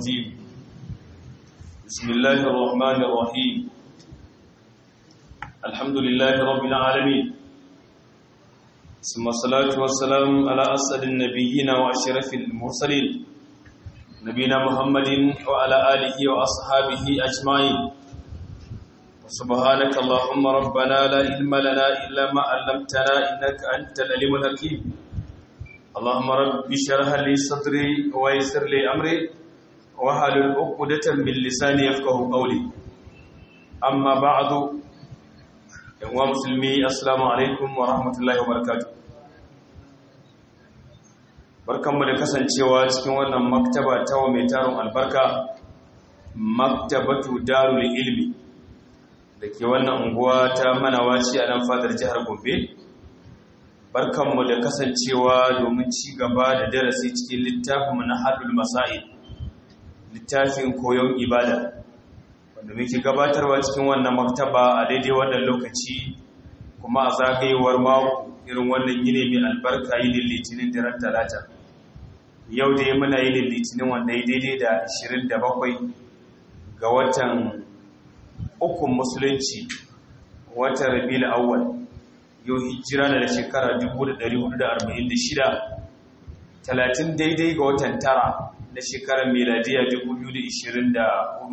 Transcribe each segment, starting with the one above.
الرجيم بسم الله الرحمن الرحيم الحمد لله رب العالمين ثم الصلاة والسلام على أسعد النبيين وأشرف المرسلين نبينا محمد وعلى آله وأصحابه أجمعين سبحانك اللهم ربنا لا علم لنا إلا ما علمتنا إنك أنت العليم الحكيم اللهم رب اشرح لي صدري ويسر لي أمري واحلل عقدة من لساني يفقهوا قولي أما بعد يا مسلمي السلام عليكم ورحمة الله وبركاته barkanmu da kasancewa cikin wannan maktaba ta wa mai tarin albarka maktabatu darul ilmi da ke wannan unguwa ta manawaci a nan fadar jihar gombe barkanmu da kasancewa domin ci gaba da darasi cikin littafinmu na hadul masa'il littafin koyon ibada wanda muke gabatarwa cikin wannan maktaba a daidai wannan lokaci kuma a zagayewar mako irin wannan yini mai albarka yinin litinin da ran talata yau da muna yinin litinin wanda ya daidai da 27 ga watan ukun musulunci watan rabi na awwal yau hijira na da shekara 1446 talatin daidai ga watan tara na shekarar meladiya 2024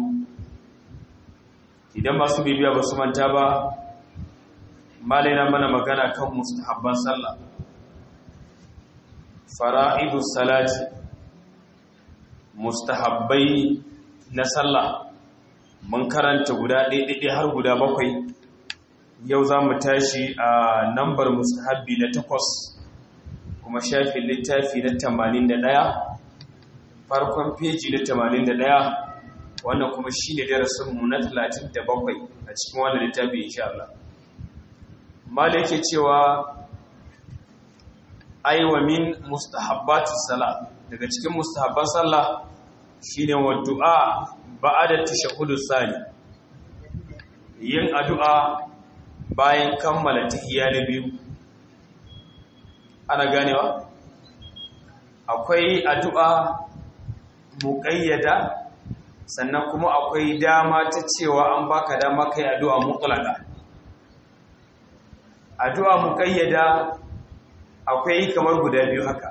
idan masu bibiya ba su manta ba malaina mana magana kan mustahabban sallah fara'idus salati mustahabbai na sallah mun karanta guda ɗaiɗaiɗai har guda bakwai yau za mu tashi a nambar mustahabbi na takwas kuma shafin littafi na tamanin da ɗaya farkon feji na tamanin da ɗaya wannan kuma shi ne darasinmu na talatin da bakwai a cikin wannan littafi insha Allah mala yake cewa aiwa min mustahabbatis sala daga cikin mustahabban sallah shine wa du'a ba'da tashahhudu sani yin addu'a bayan kammala tahiyya na biyu ana ganewa akwai addu'a muqayyada sannan kuma akwai dama ta cewa an baka dama kai addu'a mutlaka addu'a muqayyada akwai kamar guda biyu haka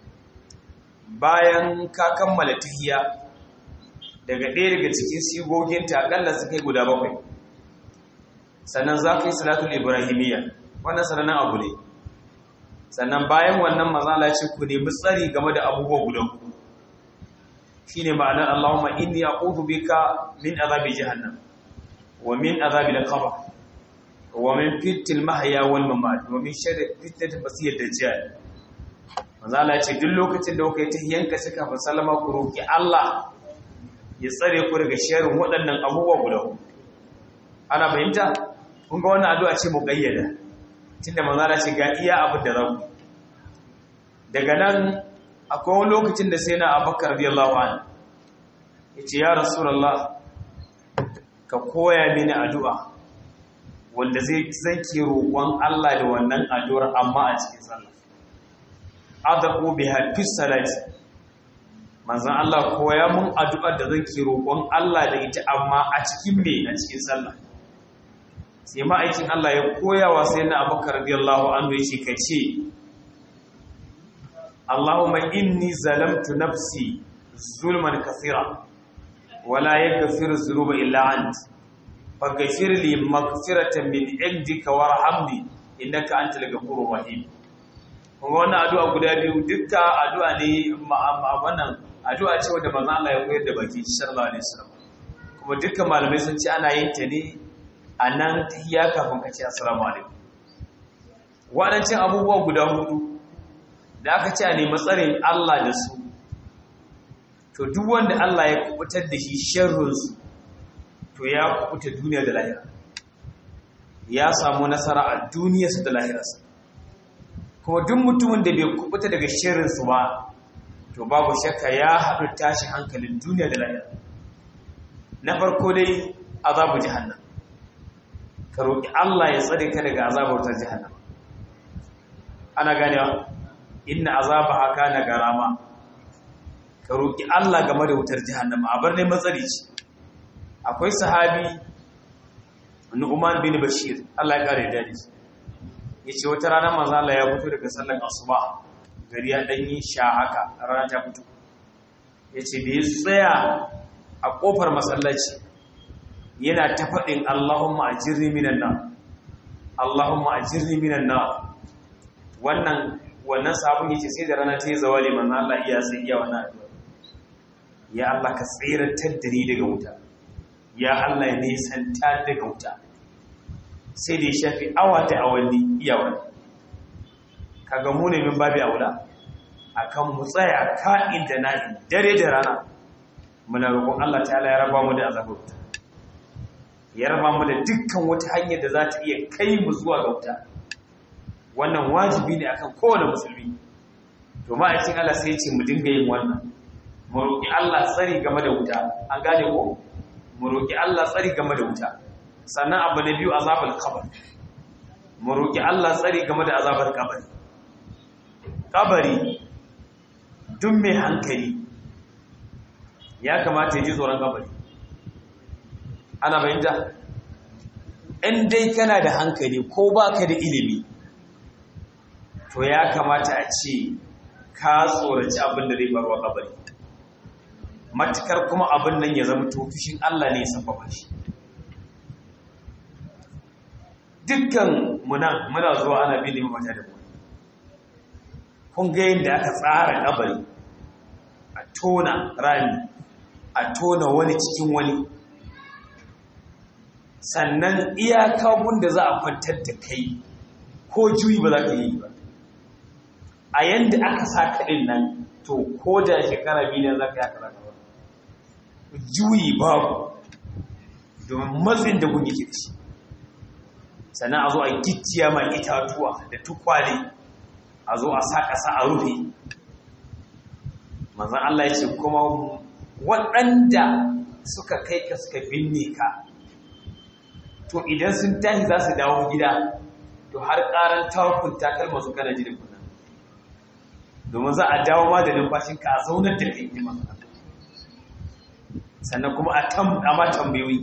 bayan ka kammala tahiyya daga ɗaya daga cikin sigoginta akalla su kai guda bakwai sannan za ka yi salatul ibrahimiyya wannan sanannen abu ne sannan bayan wannan mazala ce ku nemi tsari game da abubuwa guda ku shi ne ma'anar allahumma inni a ƙudu bika min azabi jahannam wa min azabi da kaba wa min fitil mahaya wal mamat wa min sharri fitnatil masih dajjal mazala ce duk lokacin da kuka yi tahiyyanka suka fa sallama ku roki Allah ya tsare ku daga sharin waɗannan abubuwa guda ana fahimta kun ga wannan addu'a ce muqayyada tunda manzara ce ga iya abin da zaku daga nan akwai wani lokacin da sai na Abubakar radiyallahu anhu yace ya rasulullah ka koya mini addu'a wanda zai zanke roƙon Allah da wannan addu'ar amma a cikin sallah adaku biha fi salati manzan Allah koya mun addu'ar da zan ke roƙon Allah da ita amma a cikin me a cikin sallah sai ma'aikin Allah ya koya wa sai na abubakar radiyallahu anhu ya ce ka ce Allahumma inni zalamtu nafsi zulman kasira wala yaghfiru dhunuba illa ant faghfir li maghfiratan min indika warhamni innaka antal ghafurur rahim kuma wannan addu'a guda biyu dukka addu'a ne wannan addu'a ce wanda manzo Allah ya koyar da baki sallallahu alaihi wasallam kuma dukkan malamai sun ce ana yin ta ne a nan tahiyya kafin ka ce assalamu alaikum waɗancan abubuwa guda hudu da aka ce a nemi tsarin Allah da su to duk wanda Allah ya kubutar da shi sharrin su to ya kubuta duniya da lahira ya samu nasara a duniyarsa da lahirarsa kuma duk mutumin da bai kubuta daga shirinsu ba to babu shakka ya haɗu tashi hankalin duniya da lahira na farko dai azabu jahannam ka roƙi Allah ya tsare ka daga azabar ta jahannam ana ganewa inna azabaha kana garama ka roƙi Allah game da wutar jahannama a bar ne matsari ce akwai sahabi Nu'man bin Bashir Allah ya kare da shi yace wata rana manzo Allah ya fito daga sallar asuba gari ya dan yi sha haka rana ta fito yace da ya tsaya a kofar masallaci yana ta faɗin Allahumma ajirni minan nar Allahumma ajirni minan nar wannan wannan sabon yace sai da rana ta yi zawali manzo Allah iya sai iya wannan addu'a ya Allah ka tsirantar da ni daga wuta ya Allah ya nisanta daga wuta sai da ya shafi awa ta awanni iya wani kaga mu ne min babi aula akan mu tsaya ka'in da na'in dare da rana muna roƙon Allah ta'ala ya raba mu da azabar wuta ya raba mu da dukkan wata hanyar da za ta iya kai mu zuwa ga wuta wannan wajibi ne akan kowane musulmi to ma'aikin Allah sai ya ce mu dinga yin wannan mu roƙi Allah tsari game da wuta an gane ko mu roƙi Allah tsari game da wuta sannan abu na biyu azabar kabar mu roƙi Allah tsari game da azabar kabari kabari duk mai hankali ya kamata ya ji tsoron kabari ana bayanta in dai kana da hankali ko baka da ilimi to ya kamata a ce ka tsoraci abin da zai barwa kabari matukar kuma abin nan ya zama tofishin Allah ne ya sababa shi dukkan muna muna zuwa ana bin mata da mu kun ga yadda aka tsara kabari a tona rami a tona wani cikin wani sannan iyaka da za a kwantar da kai ko juyi ba za ka yi ba a yadda aka sa kaɗin nan to ko da shekara biyu ne za ka yi aka zaka juyi babu domin matsin da gun yake da shi sannan a zo a gicciya mai itatuwa da tukwale a zo a sa ƙasa a rufe manzan Allah ya ce kuma waɗanda suka kai ka suka binne ka to idan sun tashi za su dawo gida to har ƙaran tawakun takalma su kana jirin kuna domin za a dawo ma da numfashinka a zaunar da kai jima sannan kuma a ma tambayoyi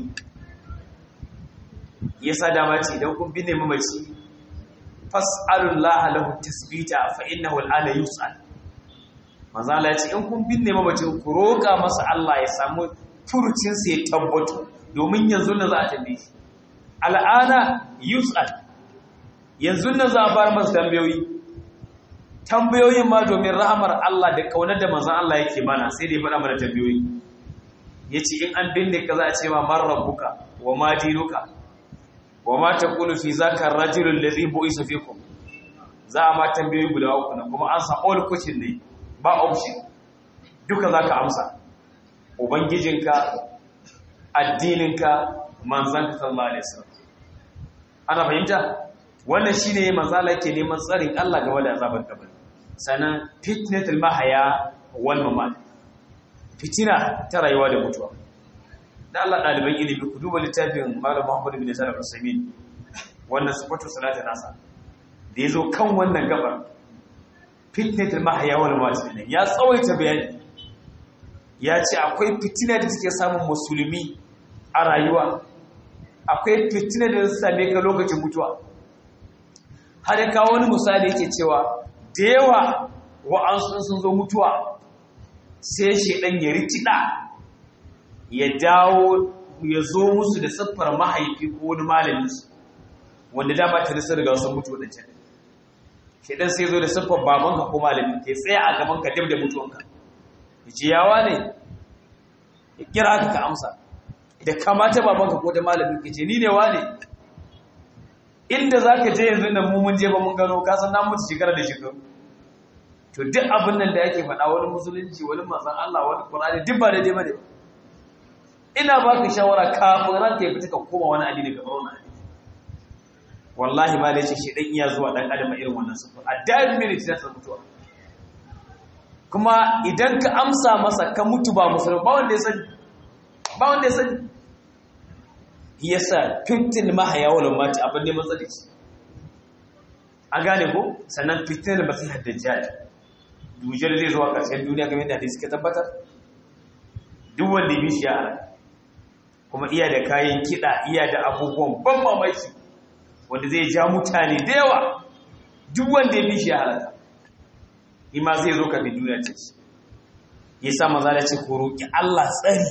yasa dama ce idan kun binne mamaci fas'alullaha lahu tasbita fa innahu al'ana yus'al manzo Allah ya ce in kun binne mamacin ku roƙa masa Allah ya samu furucin sa ya tabbatu domin yanzu nan za a tambaye shi al'ana yus'al yanzu nan za a bar masa tambayoyi tambayoyin ma domin rahamar Allah da kaunar da manzon Allah yake mana sai da ya faɗa mana tambayoyi yace in an binne ka za a ce ma man rabbuka wa ma dinuka wa ma taqulu fi zaka ar-rajul alladhi bu'isa fikum za a ma tambayoyi guda uku na kuma an sa all question ne ba option duka zaka amsa ubangijinka addininka manzanka sallallahu alaihi wasallam ana fahimta wannan shine manzala yake neman tsarin Allah game da azabar kabari sanan fitnatul mahaya wal mamat fitina ta rayuwa da mutuwa da Allah ɗaliban ilimi ku duba littafin Malam Muhammad bin Salih al-Usaimin wannan sifatu salata nasa da yazo kan wannan gabar fitnatul mahya wal mamat ya tsawaita bayani ya ce akwai fitina da take samun musulmi a rayuwa akwai fitina da ta same ka lokacin mutuwa har ya kawo wani misali yake cewa da yawa wa'ansu sun zo mutuwa sai shedan ya rikida ya dawo ya zo musu da siffar mahaifi ko wani malaminsu wanda dama ta nisa daga sun mutu wadancan shedan sai zo da siffar babanka ko malamin ke tsaya a gaban ka dab da mutuwanka ya ce yawa ne ya kira ka ka amsa da kamata babanka ko da malamin ka ce ni ne wa ne inda za ka je yanzu da mu mun je ba mun gano kasan na mutu shekara da shekaru to duk abin nan da yake faɗa wani musulunci wani manzon Allah wani Qur'ani duk ba daidai bane ina baka shawara kafin ranka ya fita ka koma wani addini ka bar wani addini wallahi ma da yace shi dan iya zuwa dan adam irin wannan sufa a dai minute da mutuwa kuma idan ka amsa masa ka mutu ba musulmi ba wanda ya sani ba wanda ya sani yasa fitin mahaya wal mati abin ne matsalici an gane ko sannan fitin masihar dajjal dujal zai zuwa ƙarshen duniya kamar yadda hadisi ka tabbatar duk wanda ya bi shi ya halaka kuma iya da kayan kiɗa iya da abubuwan ban mamaki wanda zai ja mutane da yawa duk wanda ya bi shi ya halaka ima zai zo kafin duniya ce shi ya sa maza da ce ko roƙi Allah tsari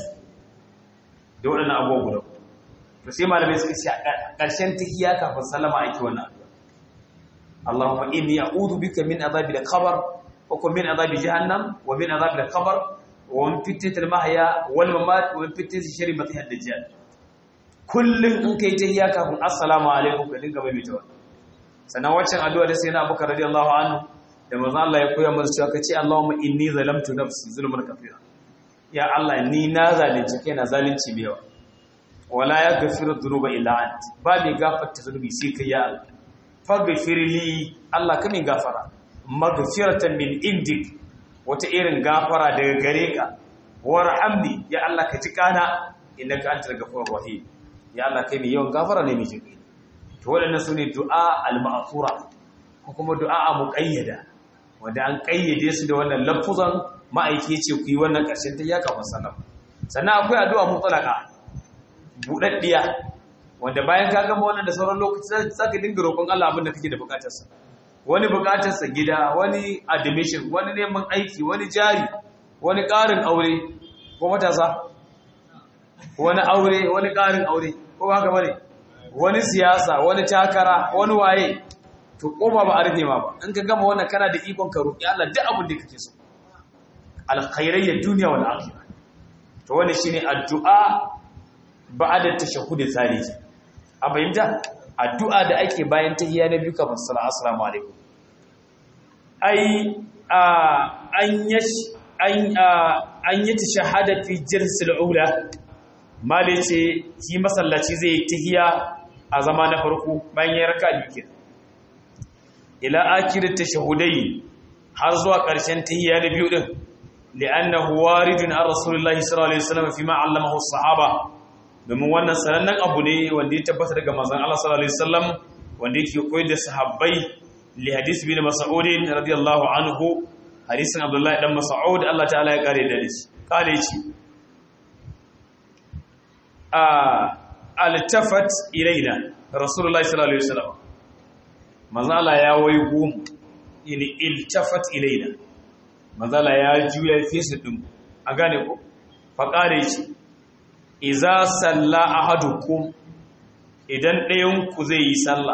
da waɗannan abubuwa guda to sai malamai suka ce a ƙarshen tahiyya kafin sallama ake wannan addu'a Allahumma inni a'udhu bika min adhabi al-qabr wa kuma min adhabi jahannam wa min adhabi al-qabr wa min fitnati al-mahya wal mamat wa min fitnati sharri masih ad-dajjal kullun in kai tahiyya kafin assalamu alaikum ka dinga mai mutawa sannan waccan addu'a da sai na Abubakar radiyallahu anhu da manzo Allah ya koya mana cewa kace Allahumma inni zalamtu nafsi zulman kathira ya Allah ni na zalunci kaina zalunci mai yawa wala yaghfiru dhunuba illa ant ba mai gafarta zunubi sai kai ya Allah faghfir li Allah kame gafara maghfiratan min indik wata irin gafara daga gare ka warhamni ya Allah ka ji kana innaka antal ghafurur rahim ya Allah kai mai yawan gafara ne mai jinkai to waɗannan sune du'a al-ma'thura ko kuma du'a muqayyada wanda an kayyade su da wannan lafuzan ma'aiki ce ku yi wannan ƙarshen ta yaka masallam sannan akwai addu'a mutlaka budaddiya wanda bayan ka gama wannan da sauran lokaci za ka dinga roƙon Allah abin da kake da bukatarsa wani bukatarsa gida wani admission wani neman aiki wani jari wani ƙarin aure ko matasa wani aure wani ƙarin aure ko ba haka bane wani siyasa wani takara wani waye to koma ba a rufe ma ba in ka gama wannan kana da ikon ka roƙi Allah duk abin da kake so alkhairayyar duniya wal akhirah to wannan shine addu'a ba'da tashahhud thalith a bayyana addu'a da ake bayan tahiyya na biyu kafin sallallahu assalamu alaikum ai an yash an an yi tashahhada fi jirsil ula mali ce shi masallaci zai tahiyya a zama na farko bayan ya raka biyu kenan ila akirat tashahhudai har zuwa ƙarshen tahiyya na biyu din li'annahu waridun an rasulullahi sallallahu alaihi wasallam fi ma 'allamahu as-sahaba domin wannan sanannen abu ne wanda ya tabbata daga manzon Allah sallallahu alaihi wasallam wanda yake koyar da sahabbai li hadis bin mas'ud radiyallahu anhu hadisin abdullahi dan mas'ud Allah ta'ala ya kare da shi kare shi a altafat ilaina rasulullahi sallallahu alaihi wasallam manzon Allah ya waigo mu yani iltafat ilaina manzon Allah ya juya fesa din a gane ko fa kare shi iza salla ahadukum idan ɗayan ku zai yi sallah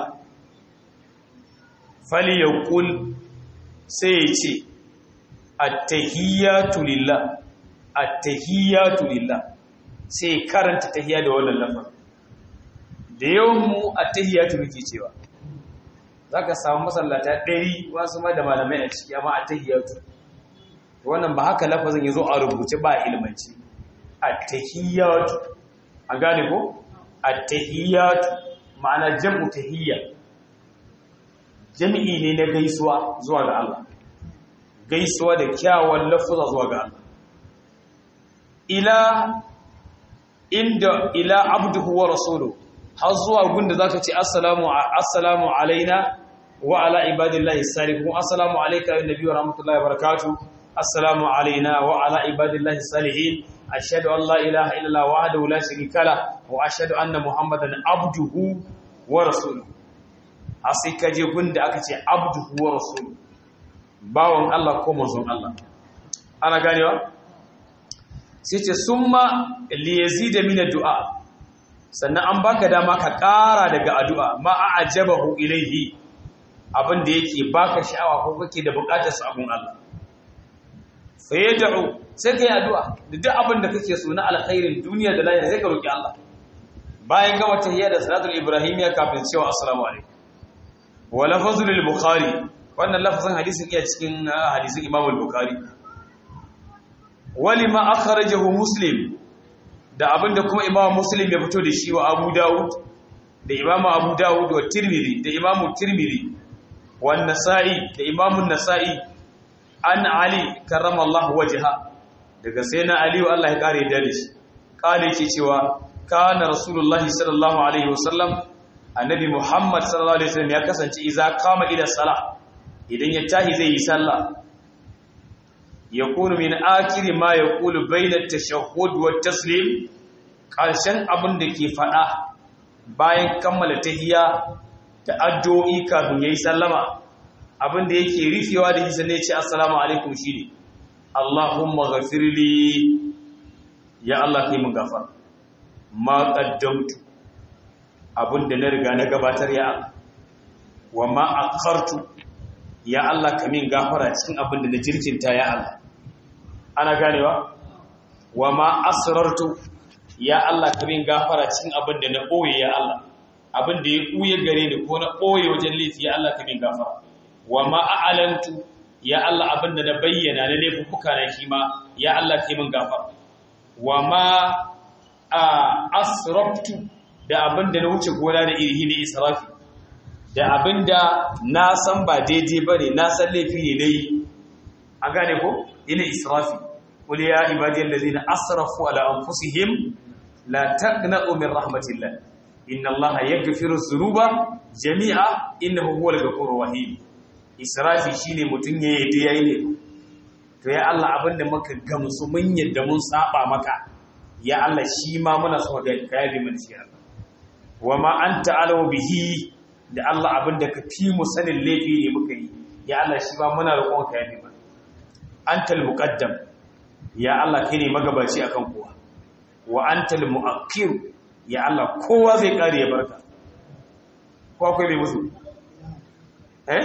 fali yaqul sai ya ce at-tahiyatu lillah at-tahiyatu lillah sai karanta tahiyya da wannan lafazin da yawan mu at-tahiyatu muke cewa zaka samu masallata 100 wasu ma da malamai a ciki amma at-tahiyatu wannan ba haka lafazin yazo a rubuce ba ilmanci at-tahiyyatu a gane ko at-tahiyyatu ma'ana jam'u tahiyya jami'i ne na gaisuwa zuwa ga Allah gaisuwa da kyawun lafuza zuwa ga Allah ila inda ila abduhu wa rasuluhu har zuwa gunda zaka ce assalamu assalamu alaina wa ala ibadillahi salihin assalamu alayka ya nabi wa rahmatullahi wa barakatuh assalamu alaina wa ala ibadillahi salihin ashhadu an la ilaha illallah wahdahu la sharika la wa ashhadu anna muhammadan abduhu wa rasuluhu asai kaje gunda aka ce abduhu wa rasuluhu bawon Allah ko manzon Allah ana ganewa sai ce summa li yazida min addu'a sannan an baka dama ka ƙara daga addu'a ma a'jabahu ilayhi abin da yake baka sha'awa ko kake da buƙatar sa abun Allah fa yad'u sai kai addu'a da duk abin da kake so na alkhairin duniya da lahira sai ka roki Allah bayan gama tahiyya da salatul ibrahimiyya kafin cewa assalamu alaikum wa lafzul bukhari wannan lafazin hadisin iya cikin hadisin Imam al-Bukhari walima akhrajahu Muslim da abinda kuma Imam Muslim ya fito da shi wa Abu Dawud da Imam Abu Dawud wa Tirmidhi da Imam Tirmidhi wa Nasa'i da Imam Nasa'i an Ali karramallahu wajha daga sayyidina Ali wa Allah ya kare da shi kale ke cewa kana rasulullahi sallallahu alaihi wasallam annabi Muhammad sallallahu alaihi wasallam ya kasance idza kama ila salah idan ya tahi zai yi sallah yakunu min akhir ma yaqulu bayna at-tashahhud wa taslim ƙarshen abin da ke faɗa bayan kammala tahiyya da addu'o'i kafin yayi sallama abin da yake rufewa da hisa ne ce assalamu alaikum shine Allahumma ghafirli ya Allah kai mun gafar ma qaddamtu abin da na riga na gabatar ya wa ma akhartu ya Allah ka min gafara cikin abin da na jirkinta ya Allah ana ganewa wa ma asrartu ya Allah ka min gafara cikin abin da na ɓoye ya Allah abin da ya ɓuye gare ni ko na ɓoye wajen laifi ya Allah ka min gafara wa ma a'alantu ya Allah abin da na bayyana na laifuka na shi ma ya Allah ka min gafara wa ma asraftu da abin da na wuce gona da iri ne israfi da abin da na san ba daidai ba ne na san laifi ne na yi a gane ko ina israfi قل يا عبادي الذين أسرفوا على أنفسهم لا تقنطوا من رحمة الله إن الله يغفر الذنوب جميعا إنه هو الغفور الرحيم israfi shine mutun ya yi yayi ne to ya Allah abinda muka gamsu mun yadda mun saba maka ya Allah shi ma muna so ga kayabi mun shi Allah wa ma anta alaw bihi da Allah abinda ka fi mu sanin laifi ne muka yi ya Allah shi ma muna roƙon ka yabi mana antal muqaddam ya Allah kai ne magabaci akan kowa wa antal muakkir ya Allah kowa zai kare ya barka ko akwai mai musu eh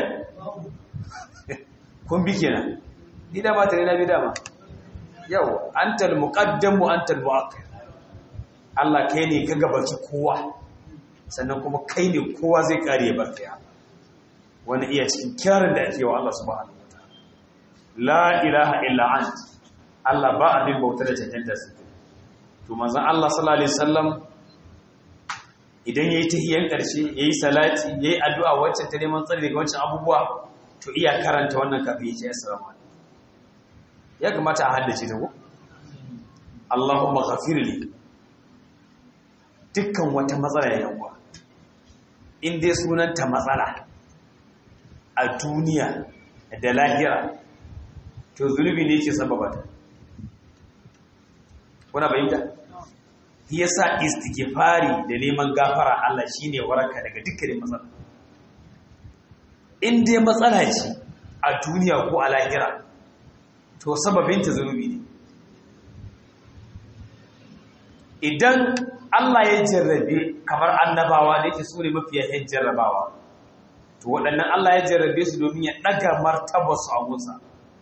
kun bi kenan ni da ba tare na bi dama yau antal muqaddam wa antal muakkir Allah kai ne ka gabaci kowa sannan kuma kai ne kowa zai kare ya barka ya wani iya cikin kirarin da ake wa Allah subhanahu wataala la ilaha illa anta Allah ba abin bauta da cancanta su to manzon Allah sallallahu alaihi wasallam idan yayi tahiyyar karshe yayi salati yayi addu'a wacce ta neman tsari daga wancan abubuwa to iya karanta wannan kafin ya ce assalamu alaikum ya kamata a haddace ta ko Allahumma ghafirli dukkan wata matsala ya yawa in dai sunanta matsala a duniya da lahira to zunubi ne ke sababa ta kuna bayyanta shi yasa istighfari da neman gafara Allah shine waraka daga dukkanin matsala in dai matsala ce a duniya ko a lahira to sababin ta zunubi ne idan Allah ya jarrabe kamar annabawa da yake su ne mafiya yan jarrabawa to waɗannan Allah ya jarrabe su domin ya ɗaga martabarsu a gunsa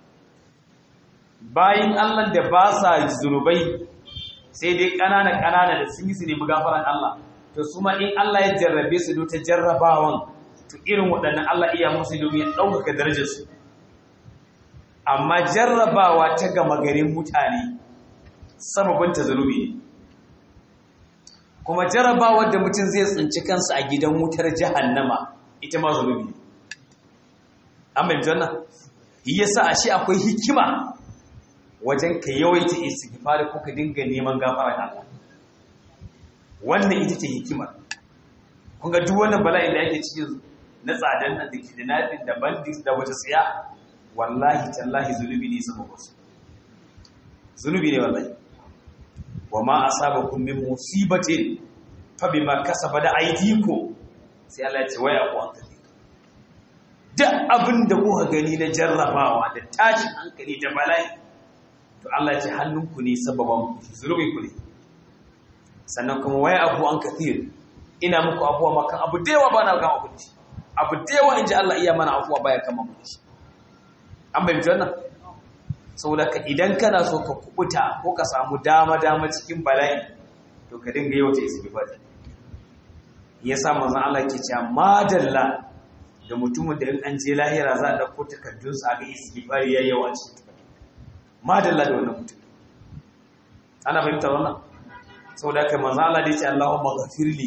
bayan Allah da ba sa zunubai sai dai ƙanana ƙanana da sun yi su nemi gafaran Allah to su ma in Allah ya jarrabe su ta jarrabawan to irin waɗannan Allah iya musu domin ya ɗaukaka darajarsu amma jarrabawa ta gama garin mutane sababin ta zunubi ne kuma jarrabawar da mutum zai tsinci kansa a gidan wutar jahannama ita ma zunubi ne an bai janna yasa a shi akwai hikima wajen ka yawaita istighfar ko ka dinga neman gafara ga Allah wannan ita ce hikima kun ga duk wannan bala'i da yake cikin na tsadan nan da kidnapping da bandits da wata tsiya wallahi tallahi zunubi ne saboda su zunubi ne wallahi wa ma asabakum min musibatin fa bima kasaba da aydikum sai Allah ya ce waya ku an kace duk abin da kuka gani na jarrabawa da tashin hankali da bala'i to Allah ce hannunku ne sababan zunubin ku ne sannan kuma waya abu an kathir ina muku abuwa makan abu da yawa ba na gama abinci abu da yawa in ji Allah iya mana abuwa baya kama mu shi an bai mutu wannan saboda ka idan kana so ka kubuta ko ka samu dama dama cikin bala'i to ka dinga yi wata istighfar ya sa manzon Allah ke cewa madalla da mutumin da in an je lahira za a dauko takardunsa a ga istighfar yayi yawa cikin madalla da wannan mutum ana fahimtar wannan sau da kai manzo Allah da ya ce Allahumma ghafirli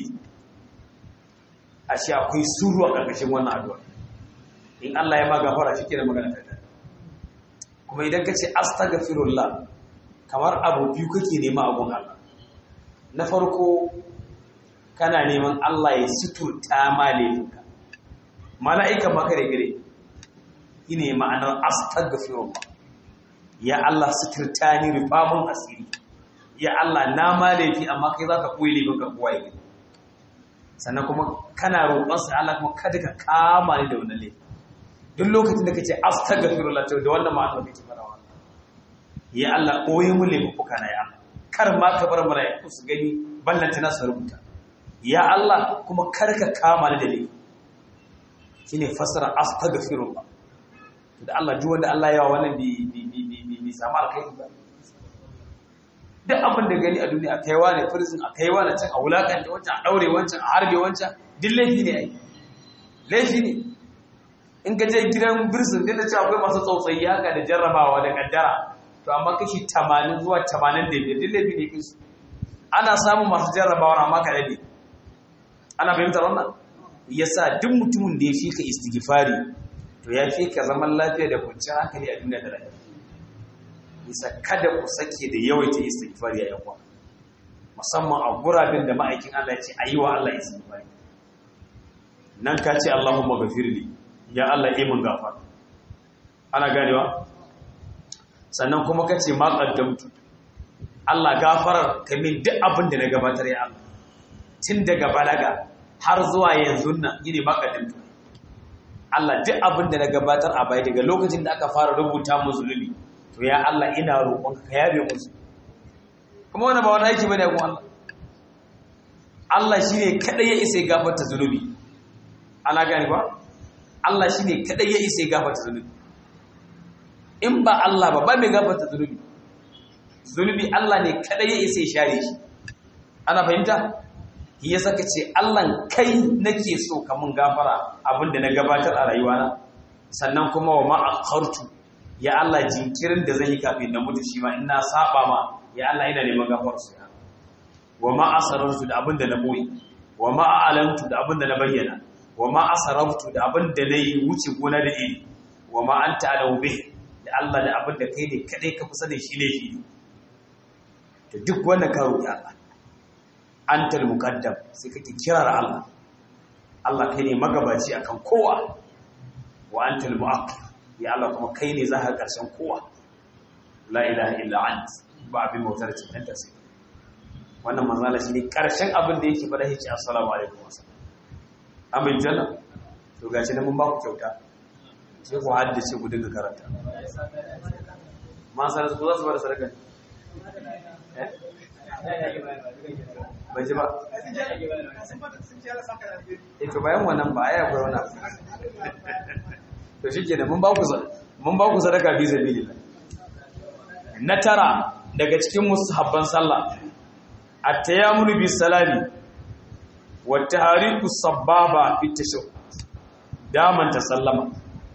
ashe akwai suru a ƙarƙashin wannan addu'a in Allah ya ma gafara shi kenan magana ta kuma idan ka ce astaghfirullah kamar abu biyu kake nema a gun Allah na farko kana neman Allah ya suturta ma laifinka mala'ika maka da gire shine ma'anar astaghfirullah ya Allah suturta ni rufa mun asiri ya Allah na ma laifi amma kai zaka koyi laifin ka kowa yake sannan kuma kana roƙon sa Allah kuma kada ka kama ni da wannan laifi duk lokacin da kace astaghfirullah to da wannan ma'ana kake fara wannan ya Allah koyi mu laifuka na ya Allah kar ma ka bar mala'iku su gani ballanta na su rubuta ya Allah kuma kar ka kama ni da laifi shine fasara astaghfirullah da Allah duk wanda Allah ya wa wannan bi bi bi bi samu alkhairi ba duk abin da gani a duniya a kaiwa ne prison a kaiwa na can a wulakanta wancan a daure wancan a harbe wancan duk laifi ne ai laifi ne in ka je gidan prison din da cewa akwai masu tsautsayi haka da jarrabawa da kaddara to amma kashi 80 zuwa 85 duk laifi ne kisu ana samun masu jarrabawa amma ka dade ana fahimtar wannan yasa duk mutumin da ya fi ka istighfari to ya fi ka zaman lafiya da kwanciyar hankali a duniya da rayuwa bisa kada ku sake da yawaita istighfari ya yawa musamman a gurabin da ma'aikin Allah ya ce ayi wa Allah istighfari nan ka ce Allahumma ghafirli ya Allah yi mun gafara ana ganewa sannan kuma ka ce ma qaddamtu Allah gafarar ka min duk abin da na gabatar ya Allah tun daga balaga har zuwa yanzu nan yine ma qaddamtu Allah duk abin da na gabatar a baya daga lokacin da aka fara rubuta mu zunubi to ya Allah ina roƙonka ka yabe musu kuma wannan ba wani aiki bane kuma Allah Allah shine kadai ya isa ya gafarta zunubi ana gani ba Allah shine kadai ya isa ya gafarta zunubi in ba Allah ba ba mai gafarta zunubi zunubi Allah ne kadai ya isa ya share shi ana fahimta ya saka ce Allah kai nake so ka mun gafara abinda na gabatar a rayuwana sannan kuma wa ma akhartu ya Allah jinkirin da zan yi kafin na mutu shi ma in na saba ma ya Allah ina neman gafarar su ya wa ma asarartu da abinda na boye wa ma a'lantu da abinda na bayyana wa ma asaraftu da abinda na yi wuce gona da iri wa ma anta alau bih da Allah da abinda kai ne kadai ka kusa da shi ne shi to duk wannan ka roki Allah antal muqaddam sai kake kirar Allah Allah kai ne magabaci akan kowa wa antal muakhir ya Allah kuma kai ne zaka karshen kowa la ilaha illa ant ba abin bautar cikin ta sai wannan manzala shine karshen abin da yake fada yake assalamu alaikum wasallam amin janna to gashi nan mun ba ku kyauta sai ku haddace ku dinga karanta ma sai ku za su bada sadaka eh bai ji ba e to bayan wannan ba ya akwai wani to shi ke mun ba ku sadaka fi sabilillah na tara daga cikin musahabban sallah at-tayammul bi salami wa tahriku sababa fi tashahhud daman ta sallama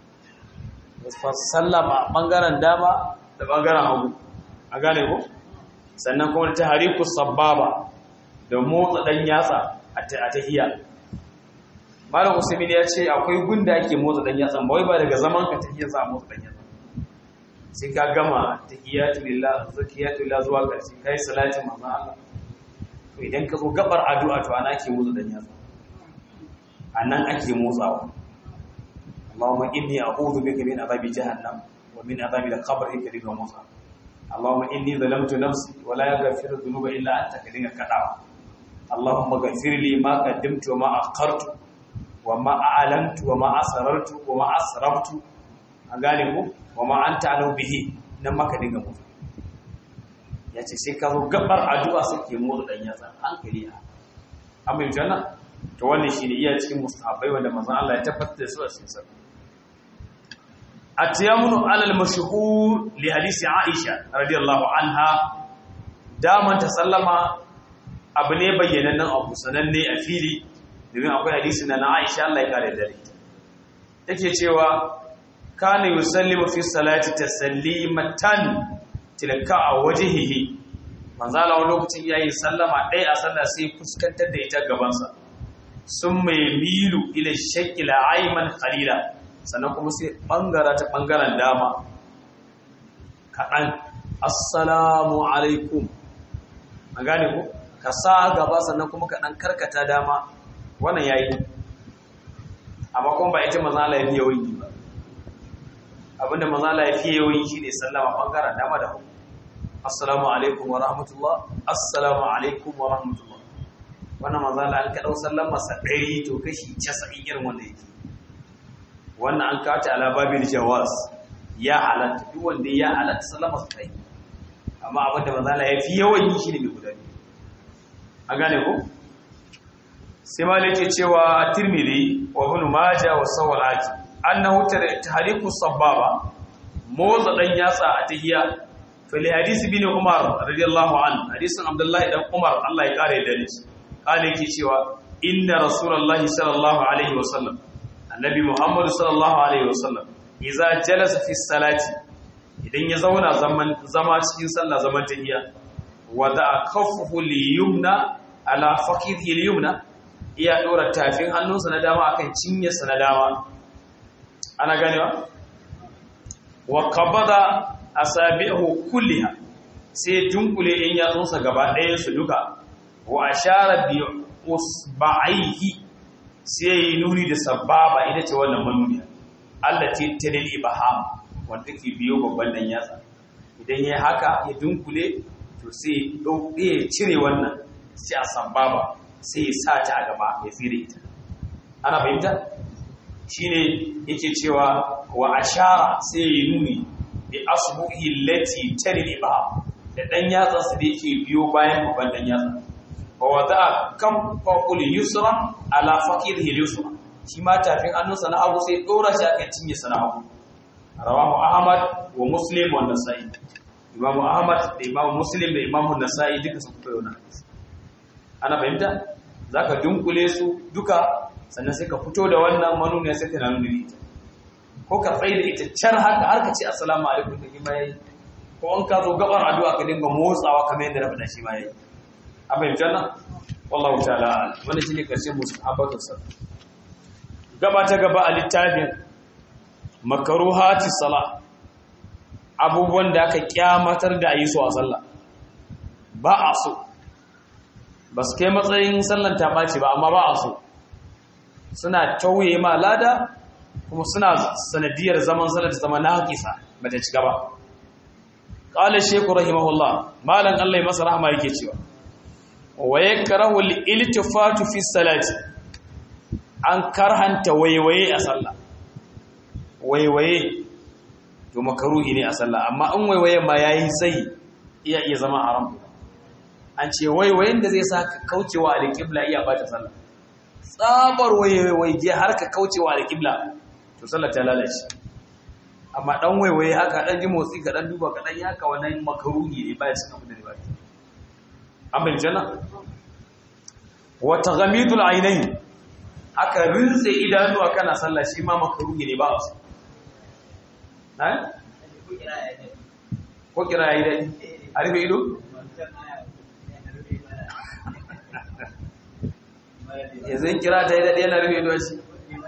sallama bangaren dama da bangaren hagu a gane ko sannan kuma tahriku sababa da motsa ɗan yatsa a tahiyya malam usaimin ya ce akwai gunda ake motsa ɗan yatsa ba wai ba daga zaman ka tahiyya za a motsa ɗan yatsa sai ka gama tahiyyatu lillah zakiyatu lillah zuwa ƙarshe kai salatin manzon Allah to idan ka zo gabar addu'a to ana ake motsa ɗan yatsa anan ake motsawa Allahumma inni a'udhu bika min adhabi jahannam wa min adhabi al-qabr ka dinga motsa Allahumma inni zalamtu nafsi wa la yaghfiru dhunuba illa anta ka dinga kadawa اللهم اغفر لي ما قدمت وما أخرت وما أعلنت وما أسررت وما أسرفت gane ku وما أنت علو به nan maka dinga mutu ya ce sai ka zo gabar addu'a sai ke motsa dan yatsa hankali a amma yanzu nan to wannan shine iya cikin mustahabbai wanda manzon Allah ya tabbatar da su a cikin sa at-tayammunu ala al-mashhur li hadisi Aisha radiyallahu anha daman ta sallama abu ne bayyanannen abu sananne a fili domin akwai hadisi na Aisha Allah ya kare dare take cewa kana yusallimu fi salati tasallimatan tilka a wajhihi manzo Allah lokacin yayi sallama dai a sallah sai fuskantar da ita gaban sa sun mai milu ila shakila ayman qalila sannan kuma sai bangara ta bangaren dama kadan assalamu alaikum an gane ko ka sa gaba sannan kuma ka ɗan karkata dama wannan yayi amma kuma ba ita maza Allah ya biya wani ba abinda manzala ya fiye yawan shi ne sallama bangaren dama da hagu assalamu alaikum wa rahmatullah assalamu alaikum wa rahmatullah wannan manzala an kaɗau sallama sa ɗari to kashi casa'in irin wanda yake wannan an kawo ta alababin jawaz ya halatta duk wanda ya halatta sallama sa ɗari amma abinda manzala ya fi yawan yi shi ne mai guda a gane ko sai malik ke cewa tirmidhi wa ibn majah wa sawalati annahu tahriku sababa motsa dan yatsa a tahiyya fil hadisi bin umar radiyallahu anhu hadisin abdullahi dan umar Allah ya kare da shi kale yake cewa inna rasulullahi sallallahu alaihi wa sallam annabi muhammad sallallahu alaihi wa sallam idza jalasa fi salati idan ya zauna zaman zama cikin sallah zaman tahiyya wada kaffuhu liyumna ala faqihi liyumna iya dora tafin hannunsa na dama akan cinyarsa na dama ana ganewa wa qabada asabi'ahu kulliha sai dunkule in yatsunsa gaba ɗayan su duka wa ashara bi usba'ihi sai yi nuni da sababa ita ce wannan manuniya allati tadil ibham wanda ke biyo babban dan yatsa idan yayi haka ya dunkule to sai dauke cire wannan sai a sababa sai ya sa ta a gaba ya fire ita ana fahimta shine yake cewa wa ashara sai ya nuni bi asbuhi allati tadil ibham da dan yatsa su da yake biyo bayan babban dan yatsa wa wada'a kam faqul yusra ala faqidihi yusra shi ma tafin hannunsa na hagu sai dora shi akan cinye sa na hagu rawahu ahmad wa muslim wa nasai imam ahmad da imam muslim da imam nasai duka sun fito yana ana fahimta zaka dunkule su duka sannan sai ka fito da wannan manuniya sai ka na nuna ita ko ka tsaye da ita can haka har ka ce assalamu alaikum da kima yayi ko an ka zo gabar addu'a ka dinga motsawa kamar yadda na faɗa shi ma yayi an fahimta nan wallahu ta'ala wannan shine karshen musahabatun sa gaba ta gaba a littafin makaruhati sala abubuwan da aka kyamatar da yi su a sallah ba a so ba su kai matsayin sallan ta ɓaci ba amma ba a so suna tauye ma lada kuma suna sanadiyar zaman sallar ta zama na haƙisa ba ta ci gaba ƙalar shekul rahimahullah malam allai masa rahama yake cewa wa ya karahu iltifatu fi salati an karhanta waiwaye a sallah waiwaye to makaruhi ne a sallah amma in waiwaye ma yayi sai iya iya zama haram an ce waiwayen da zai sa ka kaucewa alƙibla iya bata sallah tsabar waiwaye har ka kaucewa alƙibla to sallah ta lalace amma dan waiwaye haka dan ji motsi ka dan duba ka dan yaka wannan makaruhi ne baya cikin abin da ba an bai jana wa taghamidul ainain aka rinse idanuwa kana sallah shi ma makaruhi ne ba a su ko kira ya yi daɗi a rufe ido? yanzu yin kira ta yi daɗi yana rufe ido shi?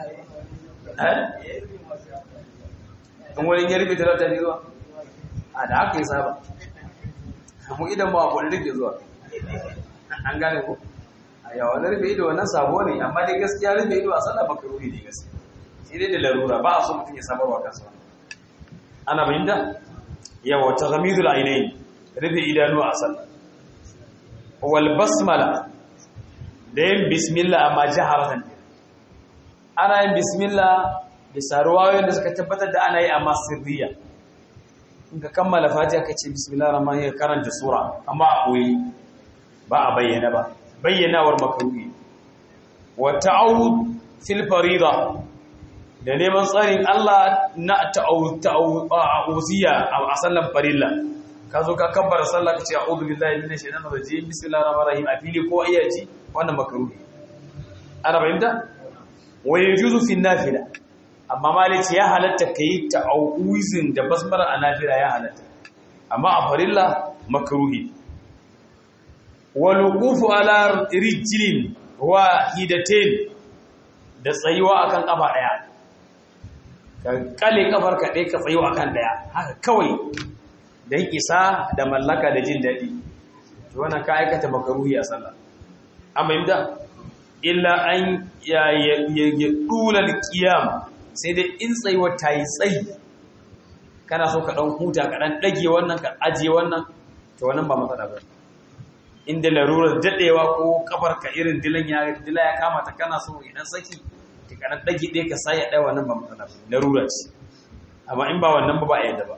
in wani ya rufe talata ne zuwa? a da haka yi saba mu idan ba a kwallo rufe zuwa an gane ko? a yawon rufe ido wannan sabo ne amma dai gaskiya rufe ido a sallah makaruhi ne gaskiya sai dai da larura ba a so mutum ya sabarwa kansa ana bayyana yawa taghamidul ainain rufe idanu a sallah wal basmala da yin bismillah amma jaharatan ana yin bismillah bisa ruwayoyin da suka tabbatar da ana yi amma sirriya in ka kammala fatiha ka ce bismillah rahman ya karanta sura amma a koyi ba a bayyana ba bayyanawar makaruhi wa ta'awud fil farida da neman tsarin Allah na ta'awuziya a sallan farilla ka zo ka kabbara sallah ka ce a'udhu billahi minash shaitanir rajim bismillahir rahmanir rahim a fili ko ayyaci wannan makruhi ana bayyana wa yajuzu fi nafila amma malici ya halatta kai ta'awuzin da basmala a nafila ya halatta amma a farilla makruhi wal wuqufu ala rijlin wahidatain da tsayuwa akan kafa daya ka kale kafar ka ɗaya ka tsayo akan ɗaya haka kawai don isa da mallaka da jin daɗi to wannan ka aikata makaruhi a sallah amma yadda illa an ya ya dular qiyam sai dai in tsayuwa ta yi tsayi kana so ka ɗan huta ka ɗan ɗage wannan ka ajiye wannan to wannan ba matsala ba inda larurar daɗewa ko kafar ka irin dilan ya dila ya kama ta kana so idan saki ka ɗan ɗage ɗaya ka sa ya ɗaya wannan ba matsala ba larura ce amma in ba wannan ba ba a yadda ba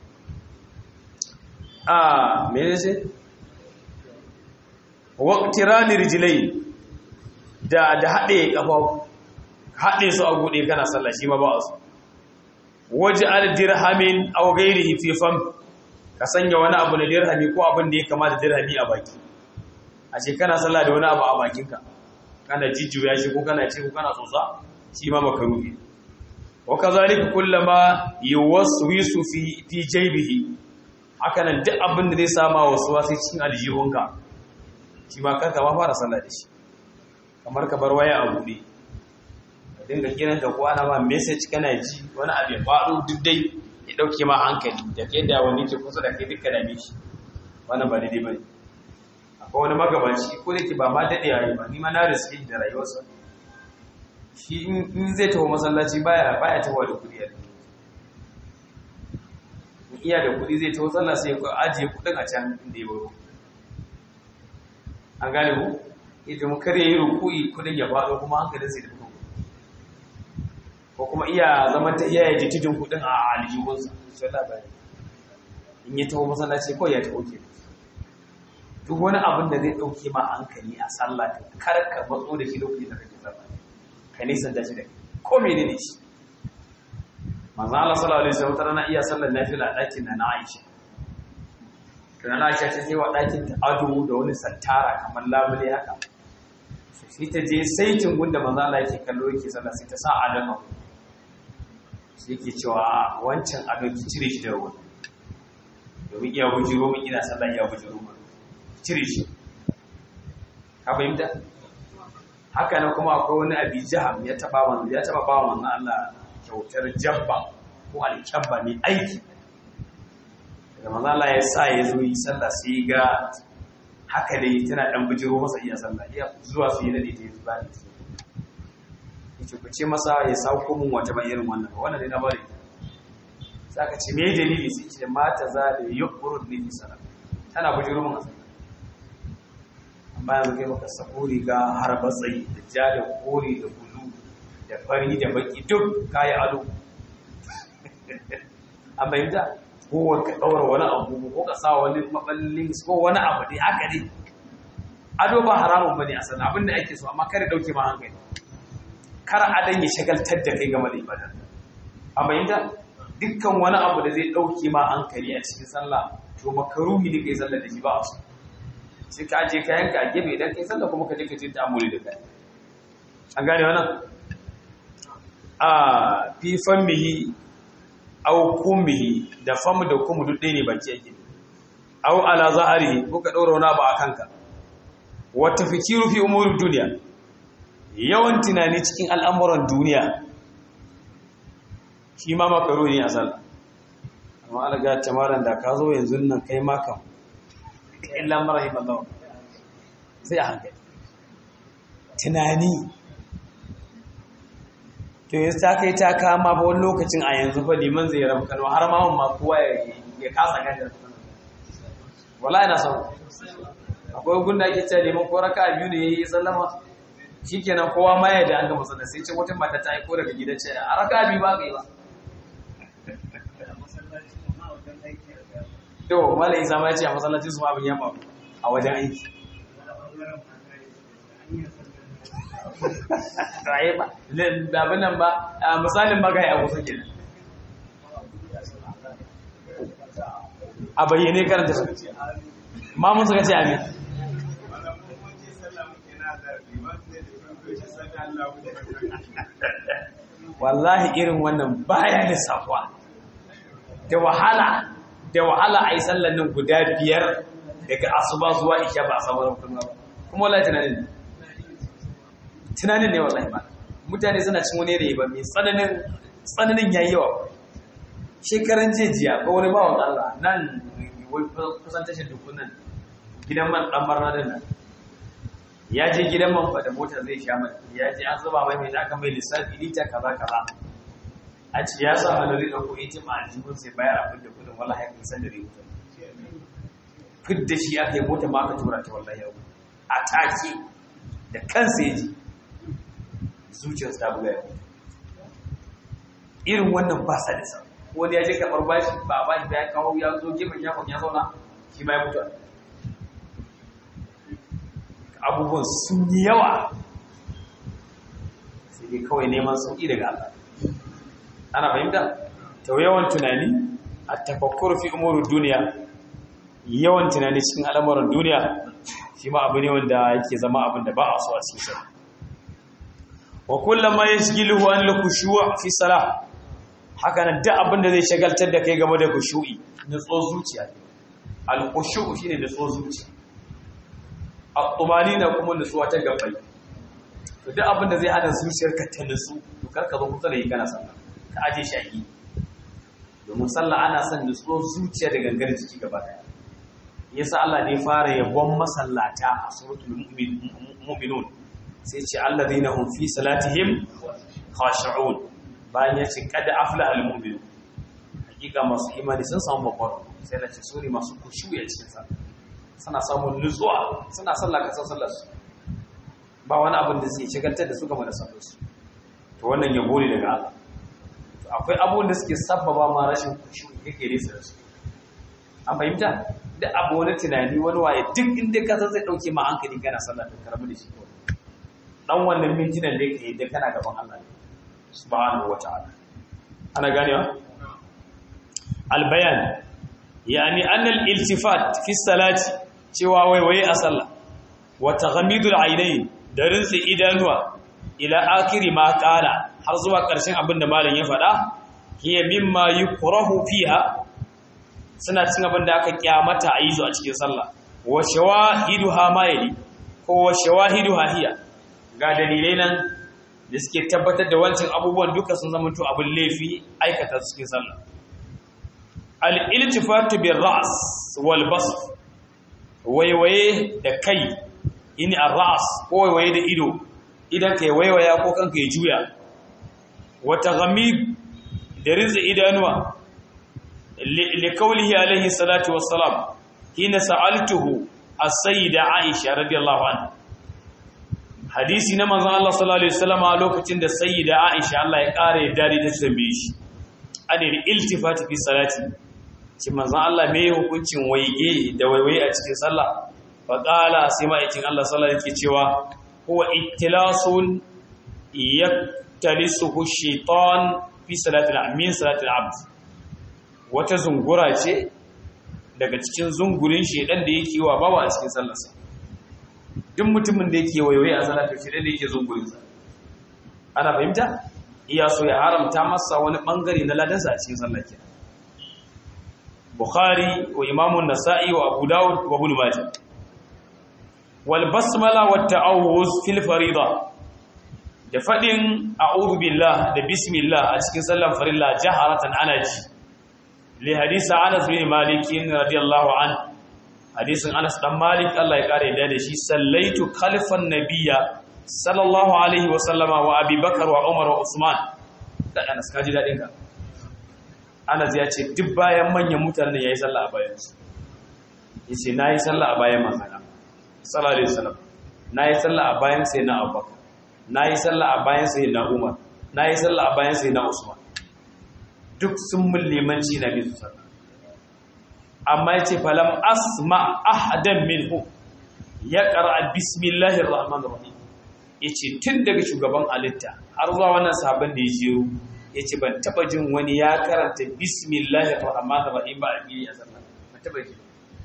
a mene ce waqtirani rijlai da da haɗe kafa haɗe su a gude kana sallah shi ma ba a so waj'al dirhamin aw ghayrihi fi fam ka sanya wani abu na dirhami ko abin da ya kama da dirhami a baki a ce kana sallah da wani abu a bakinka kana jijjuya shi ko kana ce ko kana tsotsa shi ma makaruhi wa kazalika kullama yuwaswisu fi fi jaybihi haka nan duk abin da zai sama wasu wasu cikin aljihunka shi ma kanka ma fara sallah da shi kamar ka bar waya a buɗe ka dinga kiran ka kwana ma message kana ji wani abu ya faɗo duk dai ya ɗauke ma hankali da kai da wani ke kusa da kai duka dame shi wannan ba daidai ba ne akwai wani magabaci ko da ke ba ma daɗe yayi ba ni ma na riske da rayuwarsa shi in zai taho masallaci baya baya taho da kuɗi a iya da kuɗi zai taho sallah sai ya ajiye kuɗin a can inda ya baro an gane ku idan mu kare yi ruku'i kuɗin ya faɗo kuma hankalin sai da fito ko kuma iya zaman ta iya yaji tudun kuɗin a aljihunsa sai labari in ya taho masallaci ko ya taho ke duk wani abin da zai ɗauke ma hankali a sallah kar ka matso da shi lokacin da kake sallah ka nisan da shi da ko menene shi manzo Allah sallallahu alaihi wasallam rana iya sallar nafila a ɗakin na Aisha to na Aisha ta sai wa ɗakin ta ado da wani santara kamar labule haka sai ta je saitin gunda manzo Allah yake kallo yake sallah sai ta sa adama sai yake cewa wancan ado ki cire shi da ruwa domin iya bujiro min ina sallah iya bujiro min cire shi ka fahimta haka nan kuma akwai wani abi jaham ya taba manzo ya taba bawa manzo Allah kyautar jabba ko alkyabba mai aiki daga manzo Allah ya sa ya zo yi sallah sai ga haka dai tana dan bijiro masa iya sallah iya zuwa su yi da ita zuwa da ita yace ku ce masa ya sauko mun wata ba irin wannan ba wannan dai na bari sai aka ce me dalili sai ce mata za da yuqrud li sallah tana bijiro mun sallah amma yanzu kai maka sako riga har batsayi da ja da kore da bulu da fari da baki duk kayi ado an bayyanta ko ka ɗaura wani abu ko ka sa wani maballin ko wani abu dai haka dai ado ba haramun bane a sana abin da ake so amma kare dauke ma hankali kar adan ya shagaltar da kai game da ibada an bayyanta dukkan wani abu da zai dauke ma hankali a cikin sallah to makaruhi ne kai sallah da shi ba a so sai ka je kayanka a gefe idan kai sallah kuma ka je ka je ta'amuli da kai an gane wannan a fi fammihi aw kummihi da famu da kumu duk ɗaya ne baki yake aw ala zaharihi ko ka ɗora wani abu a kanka wa tafikiru fi umuri duniya yawan tunani cikin al'amuran duniya shi ma makaro ne a sallah amma alaga tamaran da ka zo yanzu nan kai maka illa marahim Allah sai a hankali tunani to yanzu ta kai ta kama ba wani lokacin a yanzu fa liman zai rabu kano har ma ma kowa ya kasa ganda wala ina son akwai gun da ake cewa liman ko raka biyu ne yayi sallama shikenan kowa ma ya da an gama sallah sai ce wata mata ta aiko daga gida ce a raka biyu ba kai ba to malai isa ma ya ce a masallacin su ma abin ya faru a wajen aiki raye ba abin nan ba misalin magayi a kusa kenan a bayyane karanta su ma mun suka ce amin wallahi irin wannan baya da safuwa da wahala da wahala a yi sallan nan guda biyar daga asuba zuwa isha ba a samu kuma ba kuma wallahi tunanin tunanin ne wallahi ba mutane suna cin wani da ba mai tsananin tsananin yayi yawa shekaran jejiya ko wani bawan Allah nan kusan tashar dukunan gidan man dan barna din nan ya je gidan man fa da mota zai sha mai ya je an zuba mai mai aka mai lissafi lita kaza kaza a ce ya sa hannu zai ɗauko ita ma aljihun sai bayar abin da kudin wallahi ya san da rihuta fit da shi aka yi mota ma aka tura ta wallahi yau a take da kansa ya ji zuciyarsa ta buga ya irin wannan ba sa da sa wani ya je karɓar bashi ba ba shi ya kawo ya zo gefen shafon ya zauna shi ma ya mutu abubuwan sun yi yawa sai dai kawai neman sauƙi daga Allah ana fahimta ta yawan tunani a tafakkur fi umuru duniya yawan tunani cikin al'amuran duniya shi ma abu ne wanda yake zama abin da ba a so a cikin sa wa kullama yashghiluhu an al-khushu' fi salah haka nan duk abin da zai shagaltar da kai game da khushu'i nutso zuciya al-khushu' shine nutso zuciya at-tumanina kuma nutsuwa ta gabbai to duk abin da zai hana zuciyarka ta nutsu to karka zo kusa da yi kana sallah ka aje shi a yi domin sallah ana son nutsuwar zuciya da gangar jiki gaba daya yasa Allah ne fara yabon masallata a suratul mu'minun sai ce alladheena hum fi salatihim khashi'un bayan ya ce kada aflaha almu'minun hakika masu imani sun samu babbar sai da ce suri masu kushuya cikin sa suna samun nutsuwa suna sallah ka sallar su ba wani abin da zai shigaltar da su game da sallar su to wannan yabo ne daga Allah to akwai abubuwan da suke sabbaba ma rashin kushuyi kake nesa da su an fahimta da abu wani tunani wani waye duk inda ka san zai dauke ma hankali kana sallah to karamu da shi kawai dan wannan mintunan da yake da kana gaban Allah ne subhanahu wata'ala ana ganewa albayan yani anna al-iltifat fi salati cewa waiwaye a sallah wa taghamidul aynayn da rinsi idanuwa ila akiri ma qala har zuwa ƙarshen abin da malam ya faɗa hiya mimma yukrahu fiha suna cin abin da aka kyamata a yi zo a cikin sallah wa shawahiduha ma yali ko wa shawahiduha hiya ga dalilai nan da suke tabbatar da wancan abubuwan duka sun zama to abin laifi aikata su cikin sallah al-iltifatu bir ra's wal basr waiwaye da kai ini ar-ra's ko waiwaye da ido idan kai waiwaya ko kanka ya juya wata ghamid da rinzi idanuwa li kaulihi alaihi salatu wassalam hina sa'altuhu as-sayyida Aisha radiyallahu anha hadisi na manzon Allah sallallahu alaihi wasallam a lokacin da sayyida Aisha Allah ya kare dadi ta tambaye shi adil iltifati fi salati shi manzon Allah me hukuncin waige da waiwaye a cikin sallah fa qala sai ma'aikin Allah sallallahu alaihi cewa huwa ittilasun yaktalisuhu shaitan fi salatil min salatil abd wata zungura ce daga cikin zungurin shedan da yake wa bawa a cikin sallarsa duk mutumin da yake wayoyi a salatu shedan da yake zungurin sa ana fahimta iya so ya haramta masa wani bangare na ladansa a cikin sallar kenan bukhari wa imamu nasa'i wa abu dawud wa ibn majah wal basmala wat ta'awuz fil fariḍah da faɗin a'udhu billah da bismillah a cikin sallan farilla jaharatan ana ji li hadisi Anas bin Malik radiyallahu an hadisin Anas dan Malik Allah ya kare da shi sallaitu khalfan nabiyya sallallahu alaihi wa sallama wa Abi Bakar wa Umar wa Usman da Anas kaji dadin ka Anas ya ce duk bayan manyan mutanen yayi sallah a bayan su yace nayi sallah a bayan manzon sallallahu alaihi wasallam nayi sallah a bayan sai na Abubakar na yi sallah a bayan sai na umar na yi sallah a bayan sai na usman duk sun mun limanci na bisu sallah amma ya ce falam asma ahadan minhu ya ƙara bismillahir rahmanir rahim ya ce tun daga shugaban alitta har zuwa wannan sabon da ya shiru ya ce ban taɓa jin wani ya karanta bismillahir rahmanir rahim ba a fili a sallah ban taɓa ji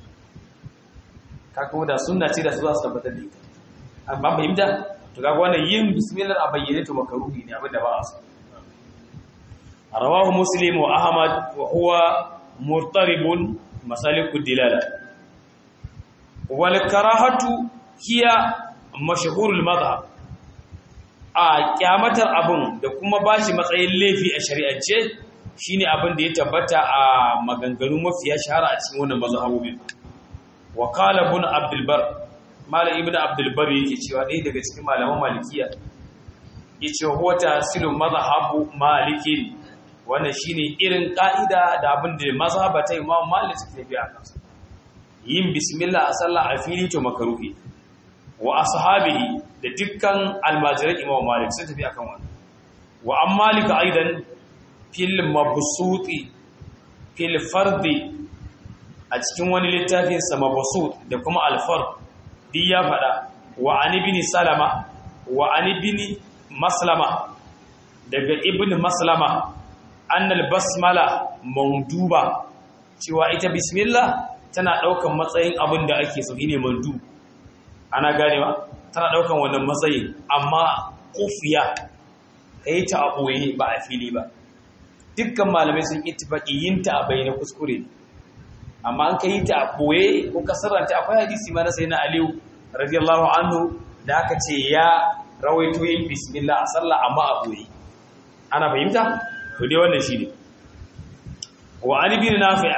kaka da sunna ce da su za su tabbatar da ita amma fahimta to kaga wannan yin bismillah a bayyane to makaruhi ne abinda ba a so rawahu muslim wa ahmad wa huwa murtaribun masalikud dilala wal karahatu hiya mashhurul madhhab a kyamatar abun da kuma bashi matsayin laifi a shari'ance shine abin da ya tabbata a maganganu mafiya shahara a cikin wannan mazhabobin wa qala ibn abdul bar malam ibnu abdul bari yake cewa ɗaya daga cikin malaman malikiya yace huwa tahsilun mazhabu maliki wannan shine irin ka'ida da abin da mazhabata Imam Malik suke tafi a kansa yin bismillah a sallah a fili to makaruhi wa ashabihi da dukkan almajiran Imam Malik sun tafi akan wannan wa an Malik aidan fil mabsuti fil fardi a cikin wani littafin sa mabsut da kuma al-fard di ya fada wa an ibn salama wa an ibn maslama daga ibn maslama annal basmala manduba cewa ita bismillah tana daukan matsayin abin da ake so ne mandu ana ganewa tana daukan wannan matsayin amma kufiya kai ta a boye ba a fili ba dukkan malamai sun ittifaqi yin ta a bayyana kuskure amma an kai ta a boye ko kasaranta akwai hadisi ma na sayyidina aliyu radiyallahu anhu da aka ce ya rawaito yin bismillah a sallah amma a boye ana fahimta to dai wannan shine wa an ibn nafi'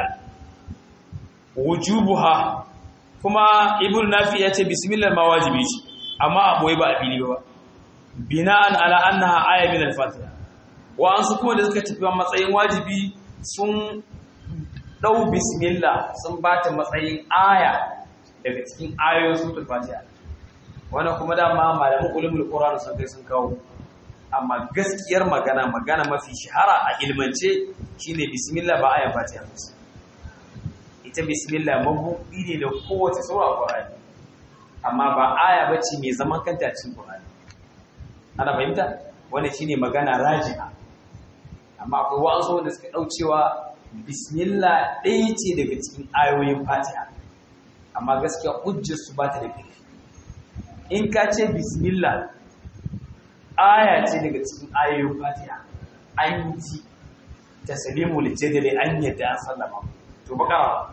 wujubuha kuma ibn nafi' yace bismillah ma wajibi ce amma a boye ba a fili ba bina'an ala annaha aya min al-fatiha wa an su kuma da suka tafi matsayin wajibi sun dau bismillah sun bata matsayin aya daga cikin ayoyin suratul fatiha wannan kuma dama malamin ulumul qur'an sun kai sun kawo amma gaskiyar magana magana mafi shahara a ilmance shine bismillah ba ayan fatiha ba ita bismillah mabuɗi ne da kowace sura qur'ani amma ba aya bace mai zaman kanta cikin qur'ani ana fahimta wannan shine magana raji'a amma akwai wa'ansu wanda suka daucewa bismillah ɗaya ce daga cikin ayoyin fatiha amma gaskiya hujjar su ba ta da ƙarfi in ka ce bismillah aya ce daga cikin ayoyin fatiha an ji taslimu lijadali an yadda an sallama to bakara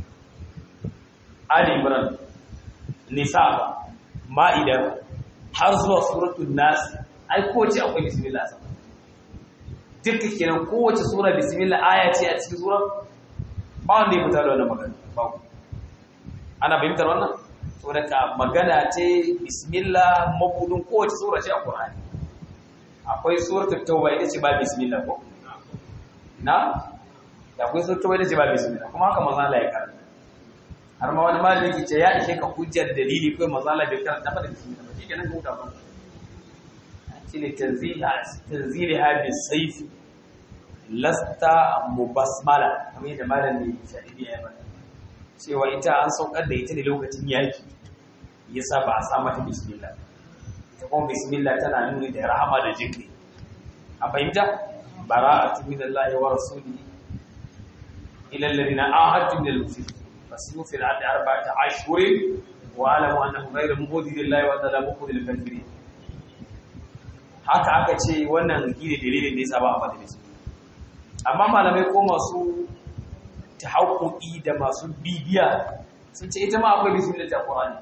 ali imran nisa ma'ida har zuwa suratul nas ai kowace akwai bismillah sama duka kenan kowace sura bismillah aya ce a cikin sura ba wanda ya fita da wannan magana ba ana fahimtar wannan saboda ka magana ce bismillah mabudin kowace sura ce a qur'ani akwai suratul tauba ita ce ba bismillah ko na da akwai suratul tauba ita ce ba bismillah kuma haka manzo Allah ya karanta har ma wani malami ke ce ya ishe ka hujjar dalili kai manzo Allah bai karanta ba da bismillah ba shi kenan ka huta ba shine tanziha tanziliha bis sayf lasta mubasmala kamar yadda malami shahidi ya bada cewa ita an saukar da ita ne lokacin yaki yasa ba a sa mata bismillah ta kuma bismillah tana nuni da rahama da jinki a fahimta bara'atu minallahi wa rasulihi ila alladhina ahadtu min al-mushrikin fasimu fil ardi arba'ata ashhurin wa alamu annahu ghayru mubdillahi wa ta'ala mubdil kafirin haka aka ce wannan gine dalilin da yasa ba a fada bismillah amma malamai ko masu tahaqquqi da masu bibiya sun ce ita ma akwai bismillah ta Qur'ani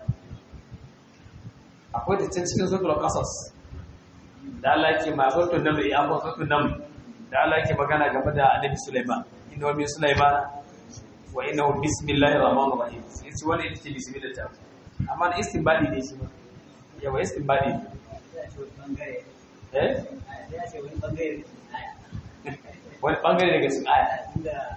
akwai da can cikin suratul qasas da Allah yake ma suratul naml ya ba suratul naml da Allah yake magana game da annabi Sulaiman inna wa min Sulaiman wa innahu bismillahir rahmanir rahim sai ce wannan ita ce bismillah ta amma na istinbadi ne shi ba yawa istinbadi eh wani bangare daga cikin aya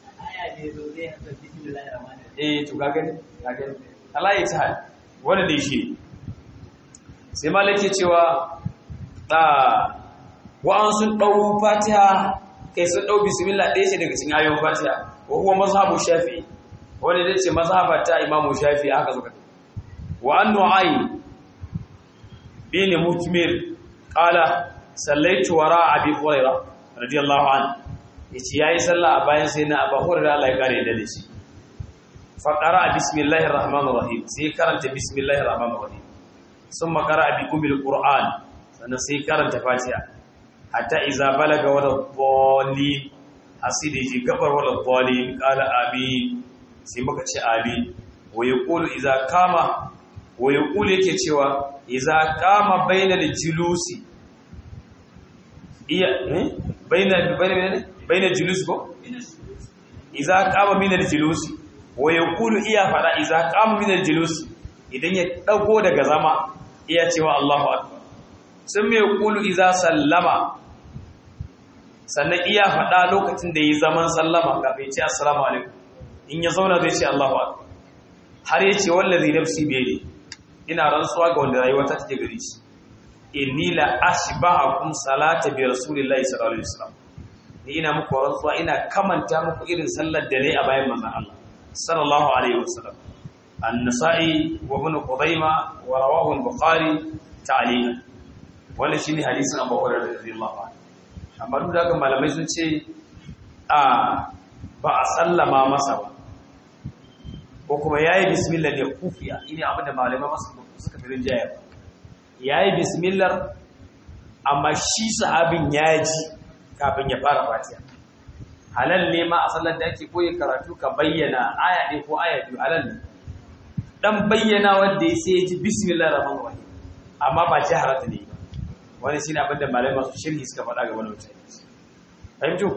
eh to ga gani ga gani Allah ya ta wanda dai shi sai malaki cewa ta wa'an sun dau fatiha kai sun dau bismillah ɗaya ce daga cikin ayoyin fatiha wa huwa mazhabu shafi wanda dai ce mazhaba ta imamu shafi aka zuka wa an nu'ay bin mutmir qala sallaitu wara abi hurairah radiyallahu anhu yace yayi sallah a bayan sai na abu hurairah Allah ya kare da shi fa qara bismillahir rahmanir rahim sai karanta bismillahir rahmanir rahim summa qara bi kumil qur'an sannan sai karanta fatiha hatta iza balaga wala dhalin asidi ji gabar wala dhalin qala amin sai muka ce amin wa yaqulu iza kama wa yaqulu yake cewa iza kama bainal julusi iya eh bainal bainal bainal julus ko iza kama minal julusi wa yaqulu iya fada iza kama minal julusi idan ya dago daga zama iya cewa Allahu akbar sun mai kulu iza sallama sannan iya faɗa lokacin da yi zaman sallama kafin ce assalamu alaikum in ya zauna zai ce Allahu akbar har ya ce wallazi nafsi bi ina rantsuwa ga wanda rayuwa ta take gare shi inni la ashba'akum salata bi rasulillahi sallallahu alaihi wasallam ni ina muku rantsuwa ina kamanta muku irin sallar da nayi a bayan manzon Allah sallallahu alaihi wasallam an-nasa'i wa ibn qudaima wa rawahu al-bukhari ta'liqan wannan shine hadisin Abu Hurairah radiyallahu anhu amma duk da haka malamai sun ce a ba a sallama masa ba ko kuma yayi bismillah ne kufiya ina abinda malamai masu suka fi rinjaya yayi bismillah amma shi sahabin ya ji kafin ya fara fatiha halal ne ma a sallar da ake koyi karatu ka bayyana aya ɗaya ko aya biyu halal ne dan bayyana wanda ya sai ya ji bismillah rahman rahim amma ba jaharata ne ba wani shine abin da malamai masu shirhi suka faɗa ga wani mutane fahimtu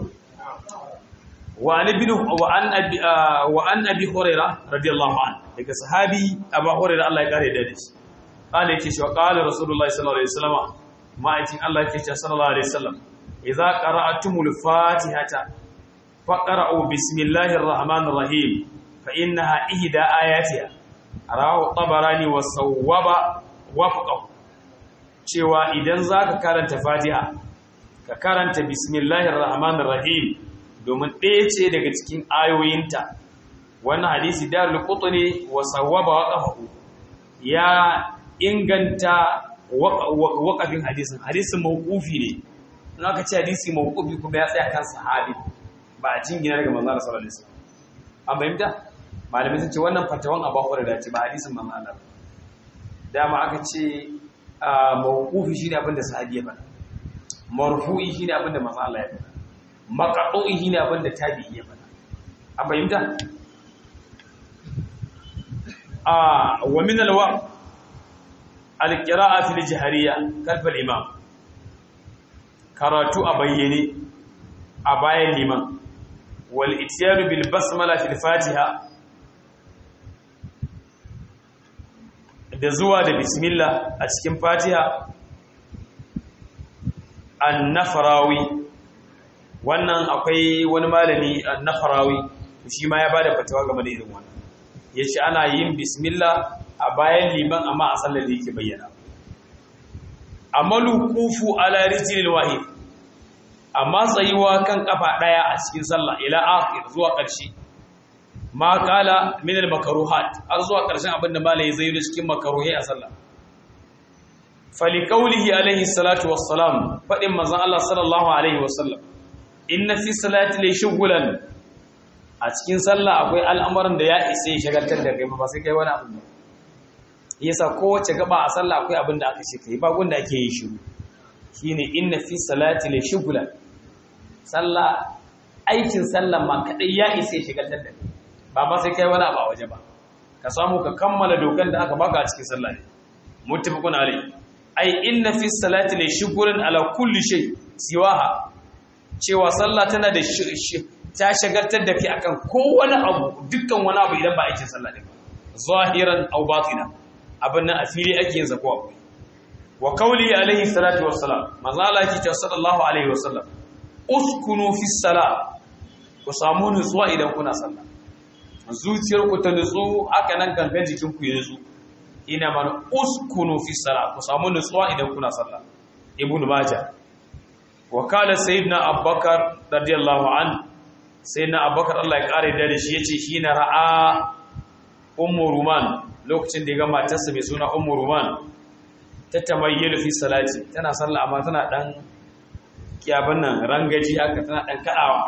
wa an ibn wa an abi wa an abi huraira radiyallahu anhu daga sahabi abu huraira Allah ya kare da shi qala yake shi wa qala rasulullahi sallallahu alaihi wasallam ma'aikin Allah yake cewa sallallahu alaihi wasallam idza qara'atumul fatihata faqra'u bismillahir rahmanir rahim fa innaha ihda ayatiha rawahu tabarani wa sawwaba wafqahu cewa idan zaka karanta fatiha ka karanta bismillahir rahmanir rahim domin ɗaya ce daga cikin ayoyinta wannan hadisi darul qutni wa sawwaba waqahu ya inganta waƙafin hadisin hadisin mawqufi ne in aka ce hadisi mawqufi kuma ya tsaya kan sahabi ba a jingina daga manzon Allah sallallahu alaihi wasallam an fahimta malamai sun ce wannan fatawan Abu Hurairah ce ba hadisin manzon Allah dama aka ce mawqufi shine abin da sahabi ya faɗa marfu'i shine abin da manzon Allah ya faɗa maqtu'i shine abin da tabi'i ya faɗa an fahimta a wa min alwa alƙira'a fil jihariya kalfal imam karatu a bayyane a bayan liman wal itiyanu bil basmala fil fatiha da zuwa da bismillah a cikin fatiha an-nafarawi wannan akwai wani malami an-nafarawi shi ma ya bada fatawa game da irin wannan yace ana yin bismillah a bayan liman amma a sallar da yake bayyana amalu kufu ala rijlil wahid amma tsayuwa kan kafa daya a cikin sallah ila akhir zuwa ƙarshe ma kala min al makruhat har zuwa ƙarshen abin da malai zai yi cikin makruhi a sallah fali qawlihi alaihi salatu wassalam fadin manzon Allah sallallahu alaihi wasallam inna fi salati la shughlan a cikin sallah akwai al'amuran da ya isa ya shagaltar da kai ba sai kai wani abu ba yasa kowace gaba a sallah akwai abin da aka ce kai ba gunda ake yi shiru shine inna fi salati la shughlan sallah aikin sallah ma kadai ya isa ya shagaltar da kai ba ba sai kai wani abu a waje ba ka samu ka kammala dokan da aka baka a cikin sallah ne muttafaqun alai ai inna fi salati la shughlan ala kulli shay siwaha cewa sallah tana da ta shagaltar da kai akan kowane abu dukkan wani abu idan ba aikin sallah ne zahiran aw batina abin nan a fili ake yin zako abu wa kauli alaihi salatu wassalam manzo Allah yake cewa sallallahu alaihi wasallam uskunu fi salat ku samu nutsuwa idan kuna sallah zuciyar ku ta nutsu haka nan gangan jikin ku ya nutsu ina man uskunu fi salat ku samu nutsuwa idan kuna sallah ibnu majah wa kala sayyidina abubakar radiyallahu an sayyidina abubakar Allah ya kare da shi yace shi na ra'a ummu ruman lokacin da ya ga matarsa mai suna ummu ruman ta tamayyalu fi salati tana sallah amma tana dan kiyaban nan rangaji haka tana dan kadawa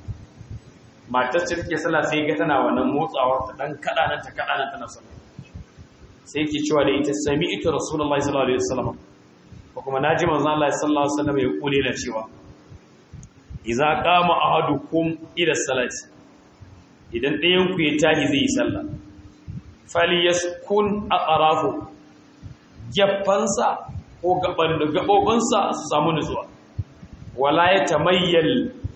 matar ce take sallah sai ga tana wannan motsawar ta dan kada nan ta kada nan tana sallah sai yake cewa da ita sami'tu rasulullahi sallallahu alaihi wasallam ko kuma naji manzon Allah sallallahu alaihi wasallam ya kule da cewa idza qama ahadukum ila salati idan ɗayan ku ya tahi zai yi sallah falyaskun aqrafu geffansa ko gaban da gabobinsa su samu nutsuwa wala ya tamayyal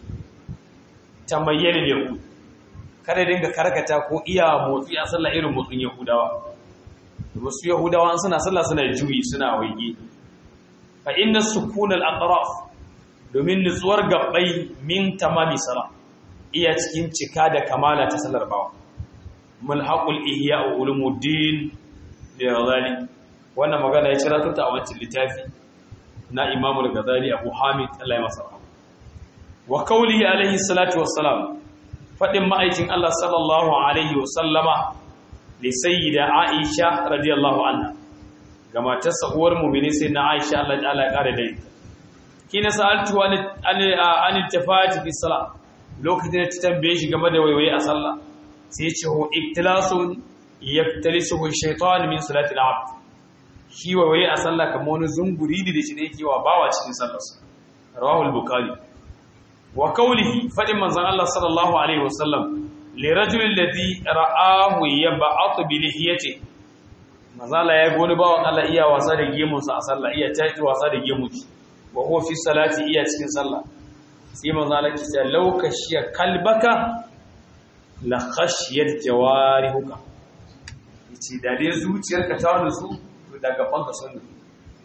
tamayyal yahud kada dinga karkata ko iya motsi a sallah irin motsin yahudawa wasu yahudawa suna sallah suna juyi suna waige fa inna sukun al atraf domin nutsuwar gabbai min tamami sala iya cikin cika da kamala ta sallar bawa mulhaqul ihya ulumuddin da ghazali wannan magana ya cira ta a wancan littafi na Imam al-Ghazali Abu Hamid Allah ya masa wa qawlihi alaihi salatu wassalam fadin ma'aikin Allah sallallahu alaihi wasallama li sayyida Aisha radiyallahu anha ga matarsa uwar mu'mini sai na Aisha Allah ta'ala ya kare da ita kina sa'altu an an tafati fi salat lokacin da ta tambaye shi game da waiwaye a sallah sai ya ce ho ibtilasun yaftalisuhu shaytan min salati al-abd shi waiwaye a sallah kamar wani zunguri ne da shi ne yake wa bawa cikin sallarsa rawahul bukhari wa qawlihi fadin manzon Allah sallallahu alaihi wasallam li rajulin ladhi ra'ahu yab'atu bi lihiyati mazala ya goni bawan Allah iya wasa da gemunsa a sallah iya tafi wasa da gemun shi wa huwa fi salati iya cikin sallah sai manzo Allah ki ce laukashiya kalbaka la khashiyat jawarihuka yace da dai zuciyarka ta nutsu to daga banka sun nutsu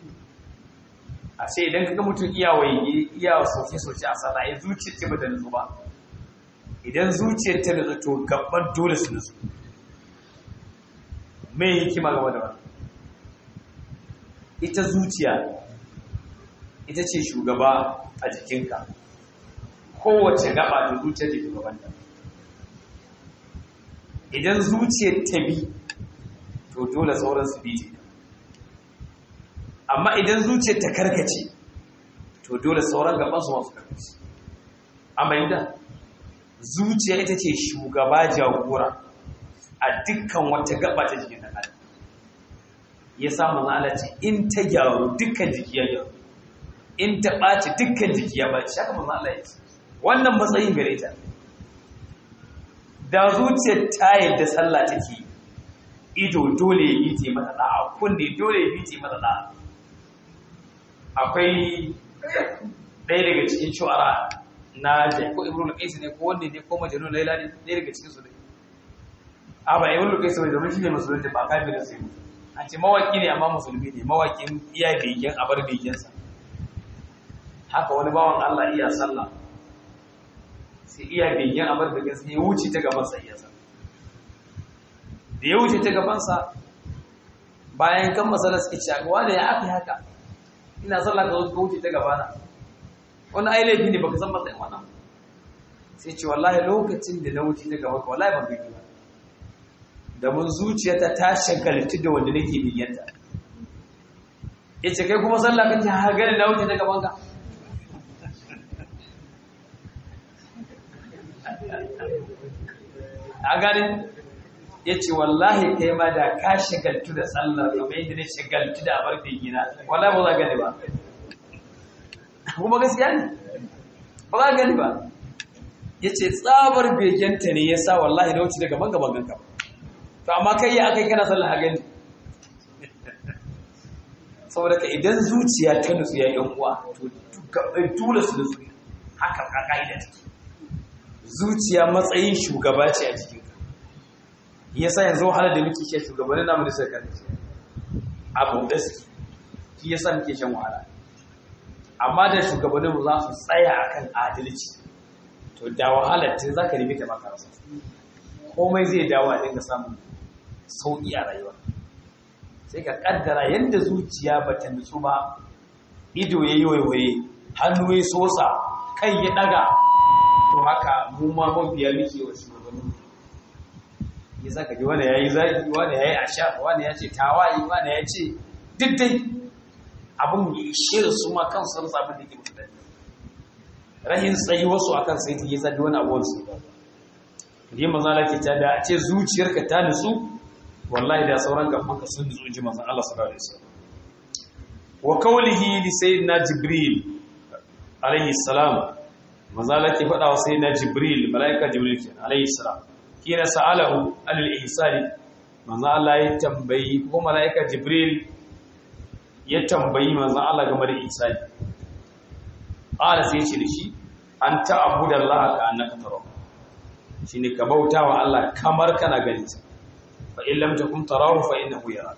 a ce idan kaga mutum iya waye iya soke soke a sallah ai zuciyar ce bata nutsu ba idan zuciyar ta nutsu to gaban dole su nutsu me hikima game da wannan ita zuciya ita ce shugaba a jikinka kowace gaba da zuciyar da shugabanta idan zuciyar ta bi to dole sauran su bi amma idan zuciyar ta karkace to dole sauran gaban su masu karkace amma idan zuciya ita ce shugaba jagora a dukkan wata gaba ta jikin ɗan adam ya samu ma'ala ce in ta gyaru dukkan jiki ya gyaru in ta ɓaci dukkan jiki ya ɓaci haka manzo Allah ya ce wannan matsayin gare ta da zuciyar ta yadda sallah take ido dole ya yi ce mata da'a kunne dole ya yi ce mata da'a akwai ɗaya daga cikin shu'ara na ko ibnu qais ne ko wanne ne ko majnun laila ne ɗaya daga cikin su ne a ba ibnu qais ne domin shi ne musulunci ba kafirin sai an ce mawaki ne amma musulmi ne mawakin iya begen abar begensa haka wani bawan Allah iya sallah sai iya begen abar begensa ya wuce ta gabansa iya sallah da ya wuce ta gabansa bayan kan masalar suke ci agawa da ya aka haka ina sallah ka zo ka wuce ta gabana wani ai laifi ne baka san matsayin wannan sai ce wallahi lokacin da na wuce ta gaba ka wallahi ban bigi ba da mun zuciyata ta shagaltu da wanda nake bigenta ya ce kai kuma sallah kake har gani na wuce ta gaban ka a gani ya ce wallahi kai ma da ka shagaltu da sallar kamar yadda na shagaltu da abar gina wallahi ba za gani ba kuma gaskiya ne ba za gani ba ya ce tsabar begenta ne ya sa wallahi na wuce daga gaban ganka to amma kai ya aka yi kana sallar a gani saboda ka idan zuciya ta nutsu ya yan uwa to tula su nutsu haka ka ka'ida take zuciya matsayin shugaba ce a jikin ka yasa yanzu wahalar da muke shan shugabannin namu da suka karfi abu da suke shi yasa muke shan wahala amma da shugabannin mu za su tsaya akan adalci to da wahalar tun za ka nemi ta maka rasa komai zai dawo a dinga samun sauƙi a rayuwa sai ka kaddara yadda zuciya ba ta nutsu ba ido ya yi waiwaye hannu ya sosa kai ya daga to haka mu ma mabiya muke wa shugabanni ya saka ji wani ya yi zaki wani ya yi asha wani ya ce tawayi wani ya ce duk dai abin ya shirin su ma kan sun samu da ke mutu da rahin tsayi wasu akan sai ta yi zaɗi wani abuwan su ba yi mazala ke ta da a ce zuciyarka ta nutsu wallahi da sauran gabanka sun nutsu ji manzon Allah sallallahu alaihi wasallam wa qawlihi li sayyidina jibril alaihi salam manzala ke faɗa wa sayyidina jibril malaika jibril ke alaihi salam kina sa'alahu anil ihsani manzon Allah ya tambayi ko malaika jibril ya tambayi manzon Allah game da ihsani qala sai ce da shi an ta'budallaha ka annaka tarahu shine ka bautawa Allah kamar kana ganin sa fa in lam takun tarahu fa innahu yara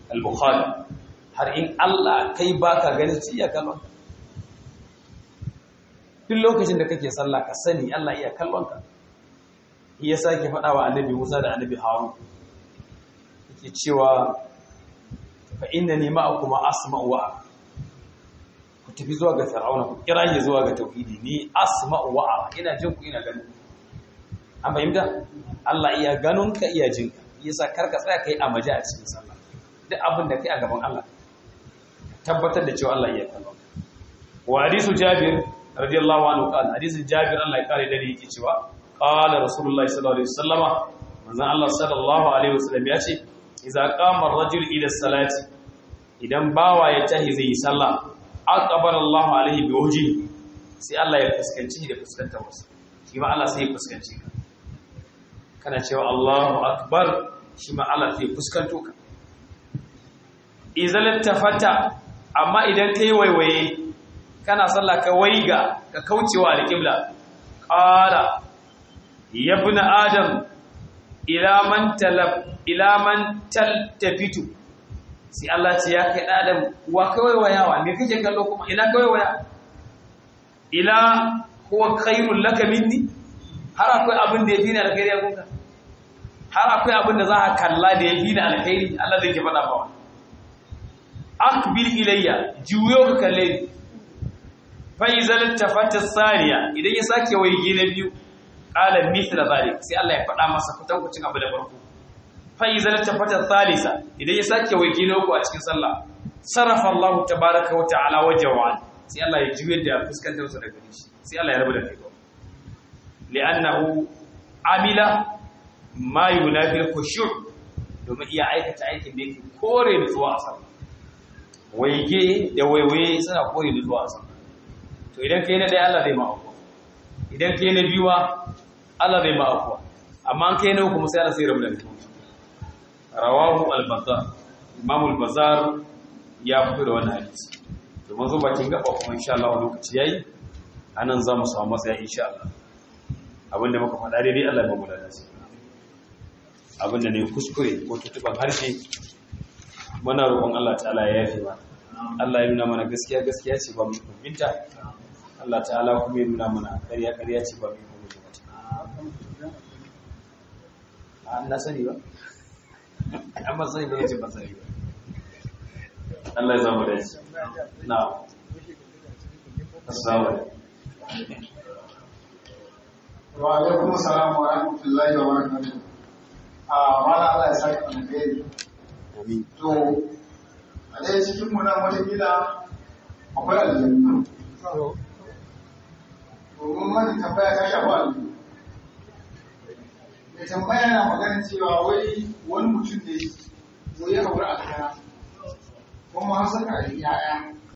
al-bukhari har in Allah kai baka ganin shi ya kallon duk lokacin da kake sallah ka sani Allah iya kallon ka ya sake faɗa wa annabi Musa da annabi Harun yake cewa fa innani ma'akum asma'u wa ku tafi zuwa ga fir'auna ku kira shi zuwa ga tauhidi ni asma'u wa ina jin ku ina ganin an fahimta Allah iya ganin ka iya jin ka yasa karka tsaya kai a maji a cikin sallah duk abin da kai a gaban Allah tabbatar da cewa Allah iya kallon wa hadisu Jabir radiyallahu anhu qala hadisin Jabir Allah ya kare da yake cewa qala rasulullahi sallallahu alaihi wasallama manzon Allah sallallahu alaihi wasallam ya ce idza qama ar-rajul ila salati idan bawa ya tahi zai yi sallah aqbala Allahu alaihi bi wajhi sai Allah ya fuskanci da fuskantar wasu shi ma Allah sai ya fuskanci ka kana cewa Allahu akbar shi ma Allah sai ya fuskanto ka izal tafata amma idan kai waiwaye kana sallah ka waiga ka kaucewa alqibla qala ya ibn adam ila man talab ila man taltafitu sai Allah ce ya kai adam wa kawai wayawa me kake kallo kuma ina kawai waya ila huwa khairul laka minni har akwai abin da yafi ni alkhairi a gunka har akwai abin da za ka kalla da yafi ni alkhairi Allah zai ke faɗa ba akbil ilayya juyo ka kalle ni fa izal tafata sariya idan ya sake waige na biyu qala mithla zalik sai Allah ya faɗa masa kutankucin abu da farko fa'iza na tafata thalisa idan ya sake waje na uku a cikin sallah sarrafa Allah tabaraka wa ta'ala wajawan sai Allah ya juyar da fuskantar sa daga shi sai Allah ya rabu da kai li'annahu amila ma yunafi khushu' domin iya aikata aikin da yake kore nutsuwa a sallah waige da waiwaye suna kore nutsuwa a sallah to idan kai na ɗaya Allah zai ma afuwa idan kai na biyu Allah zai ma afuwa amma an kai na uku sai Allah sai rabu da kai rawahu al-bazar imam al-bazar ya fito da wannan hadisi to mazo bakin gaba kuma insha Allah lokaci yayi anan zamu samu matsaya insha Allah abinda muka faɗa daidai Allah ya bamu da nasi abinda ne kuskure ko tutuban harshe muna roƙon Allah ta'ala ya yafe mana Allah ya nuna mana gaskiya gaskiya ce ba mu kumbinta Allah ta'ala kuma ya nuna mana ƙarya ƙarya ce ba mu kumbinta a na sani ba amma sai da yace ba sai Allah ya zama da shi na assalamu alaikum wa alaikum assalam wa rahmatullahi wa barakatuh a mala Allah ya saka alheri amin to a dai cikin mu nan wata gida akwai aljanna to mun mani tambaya ta shafa aljanna da tambaya na magana cewa wai wani mutum ne wai ya aure aljanna kuma har saka ya'ya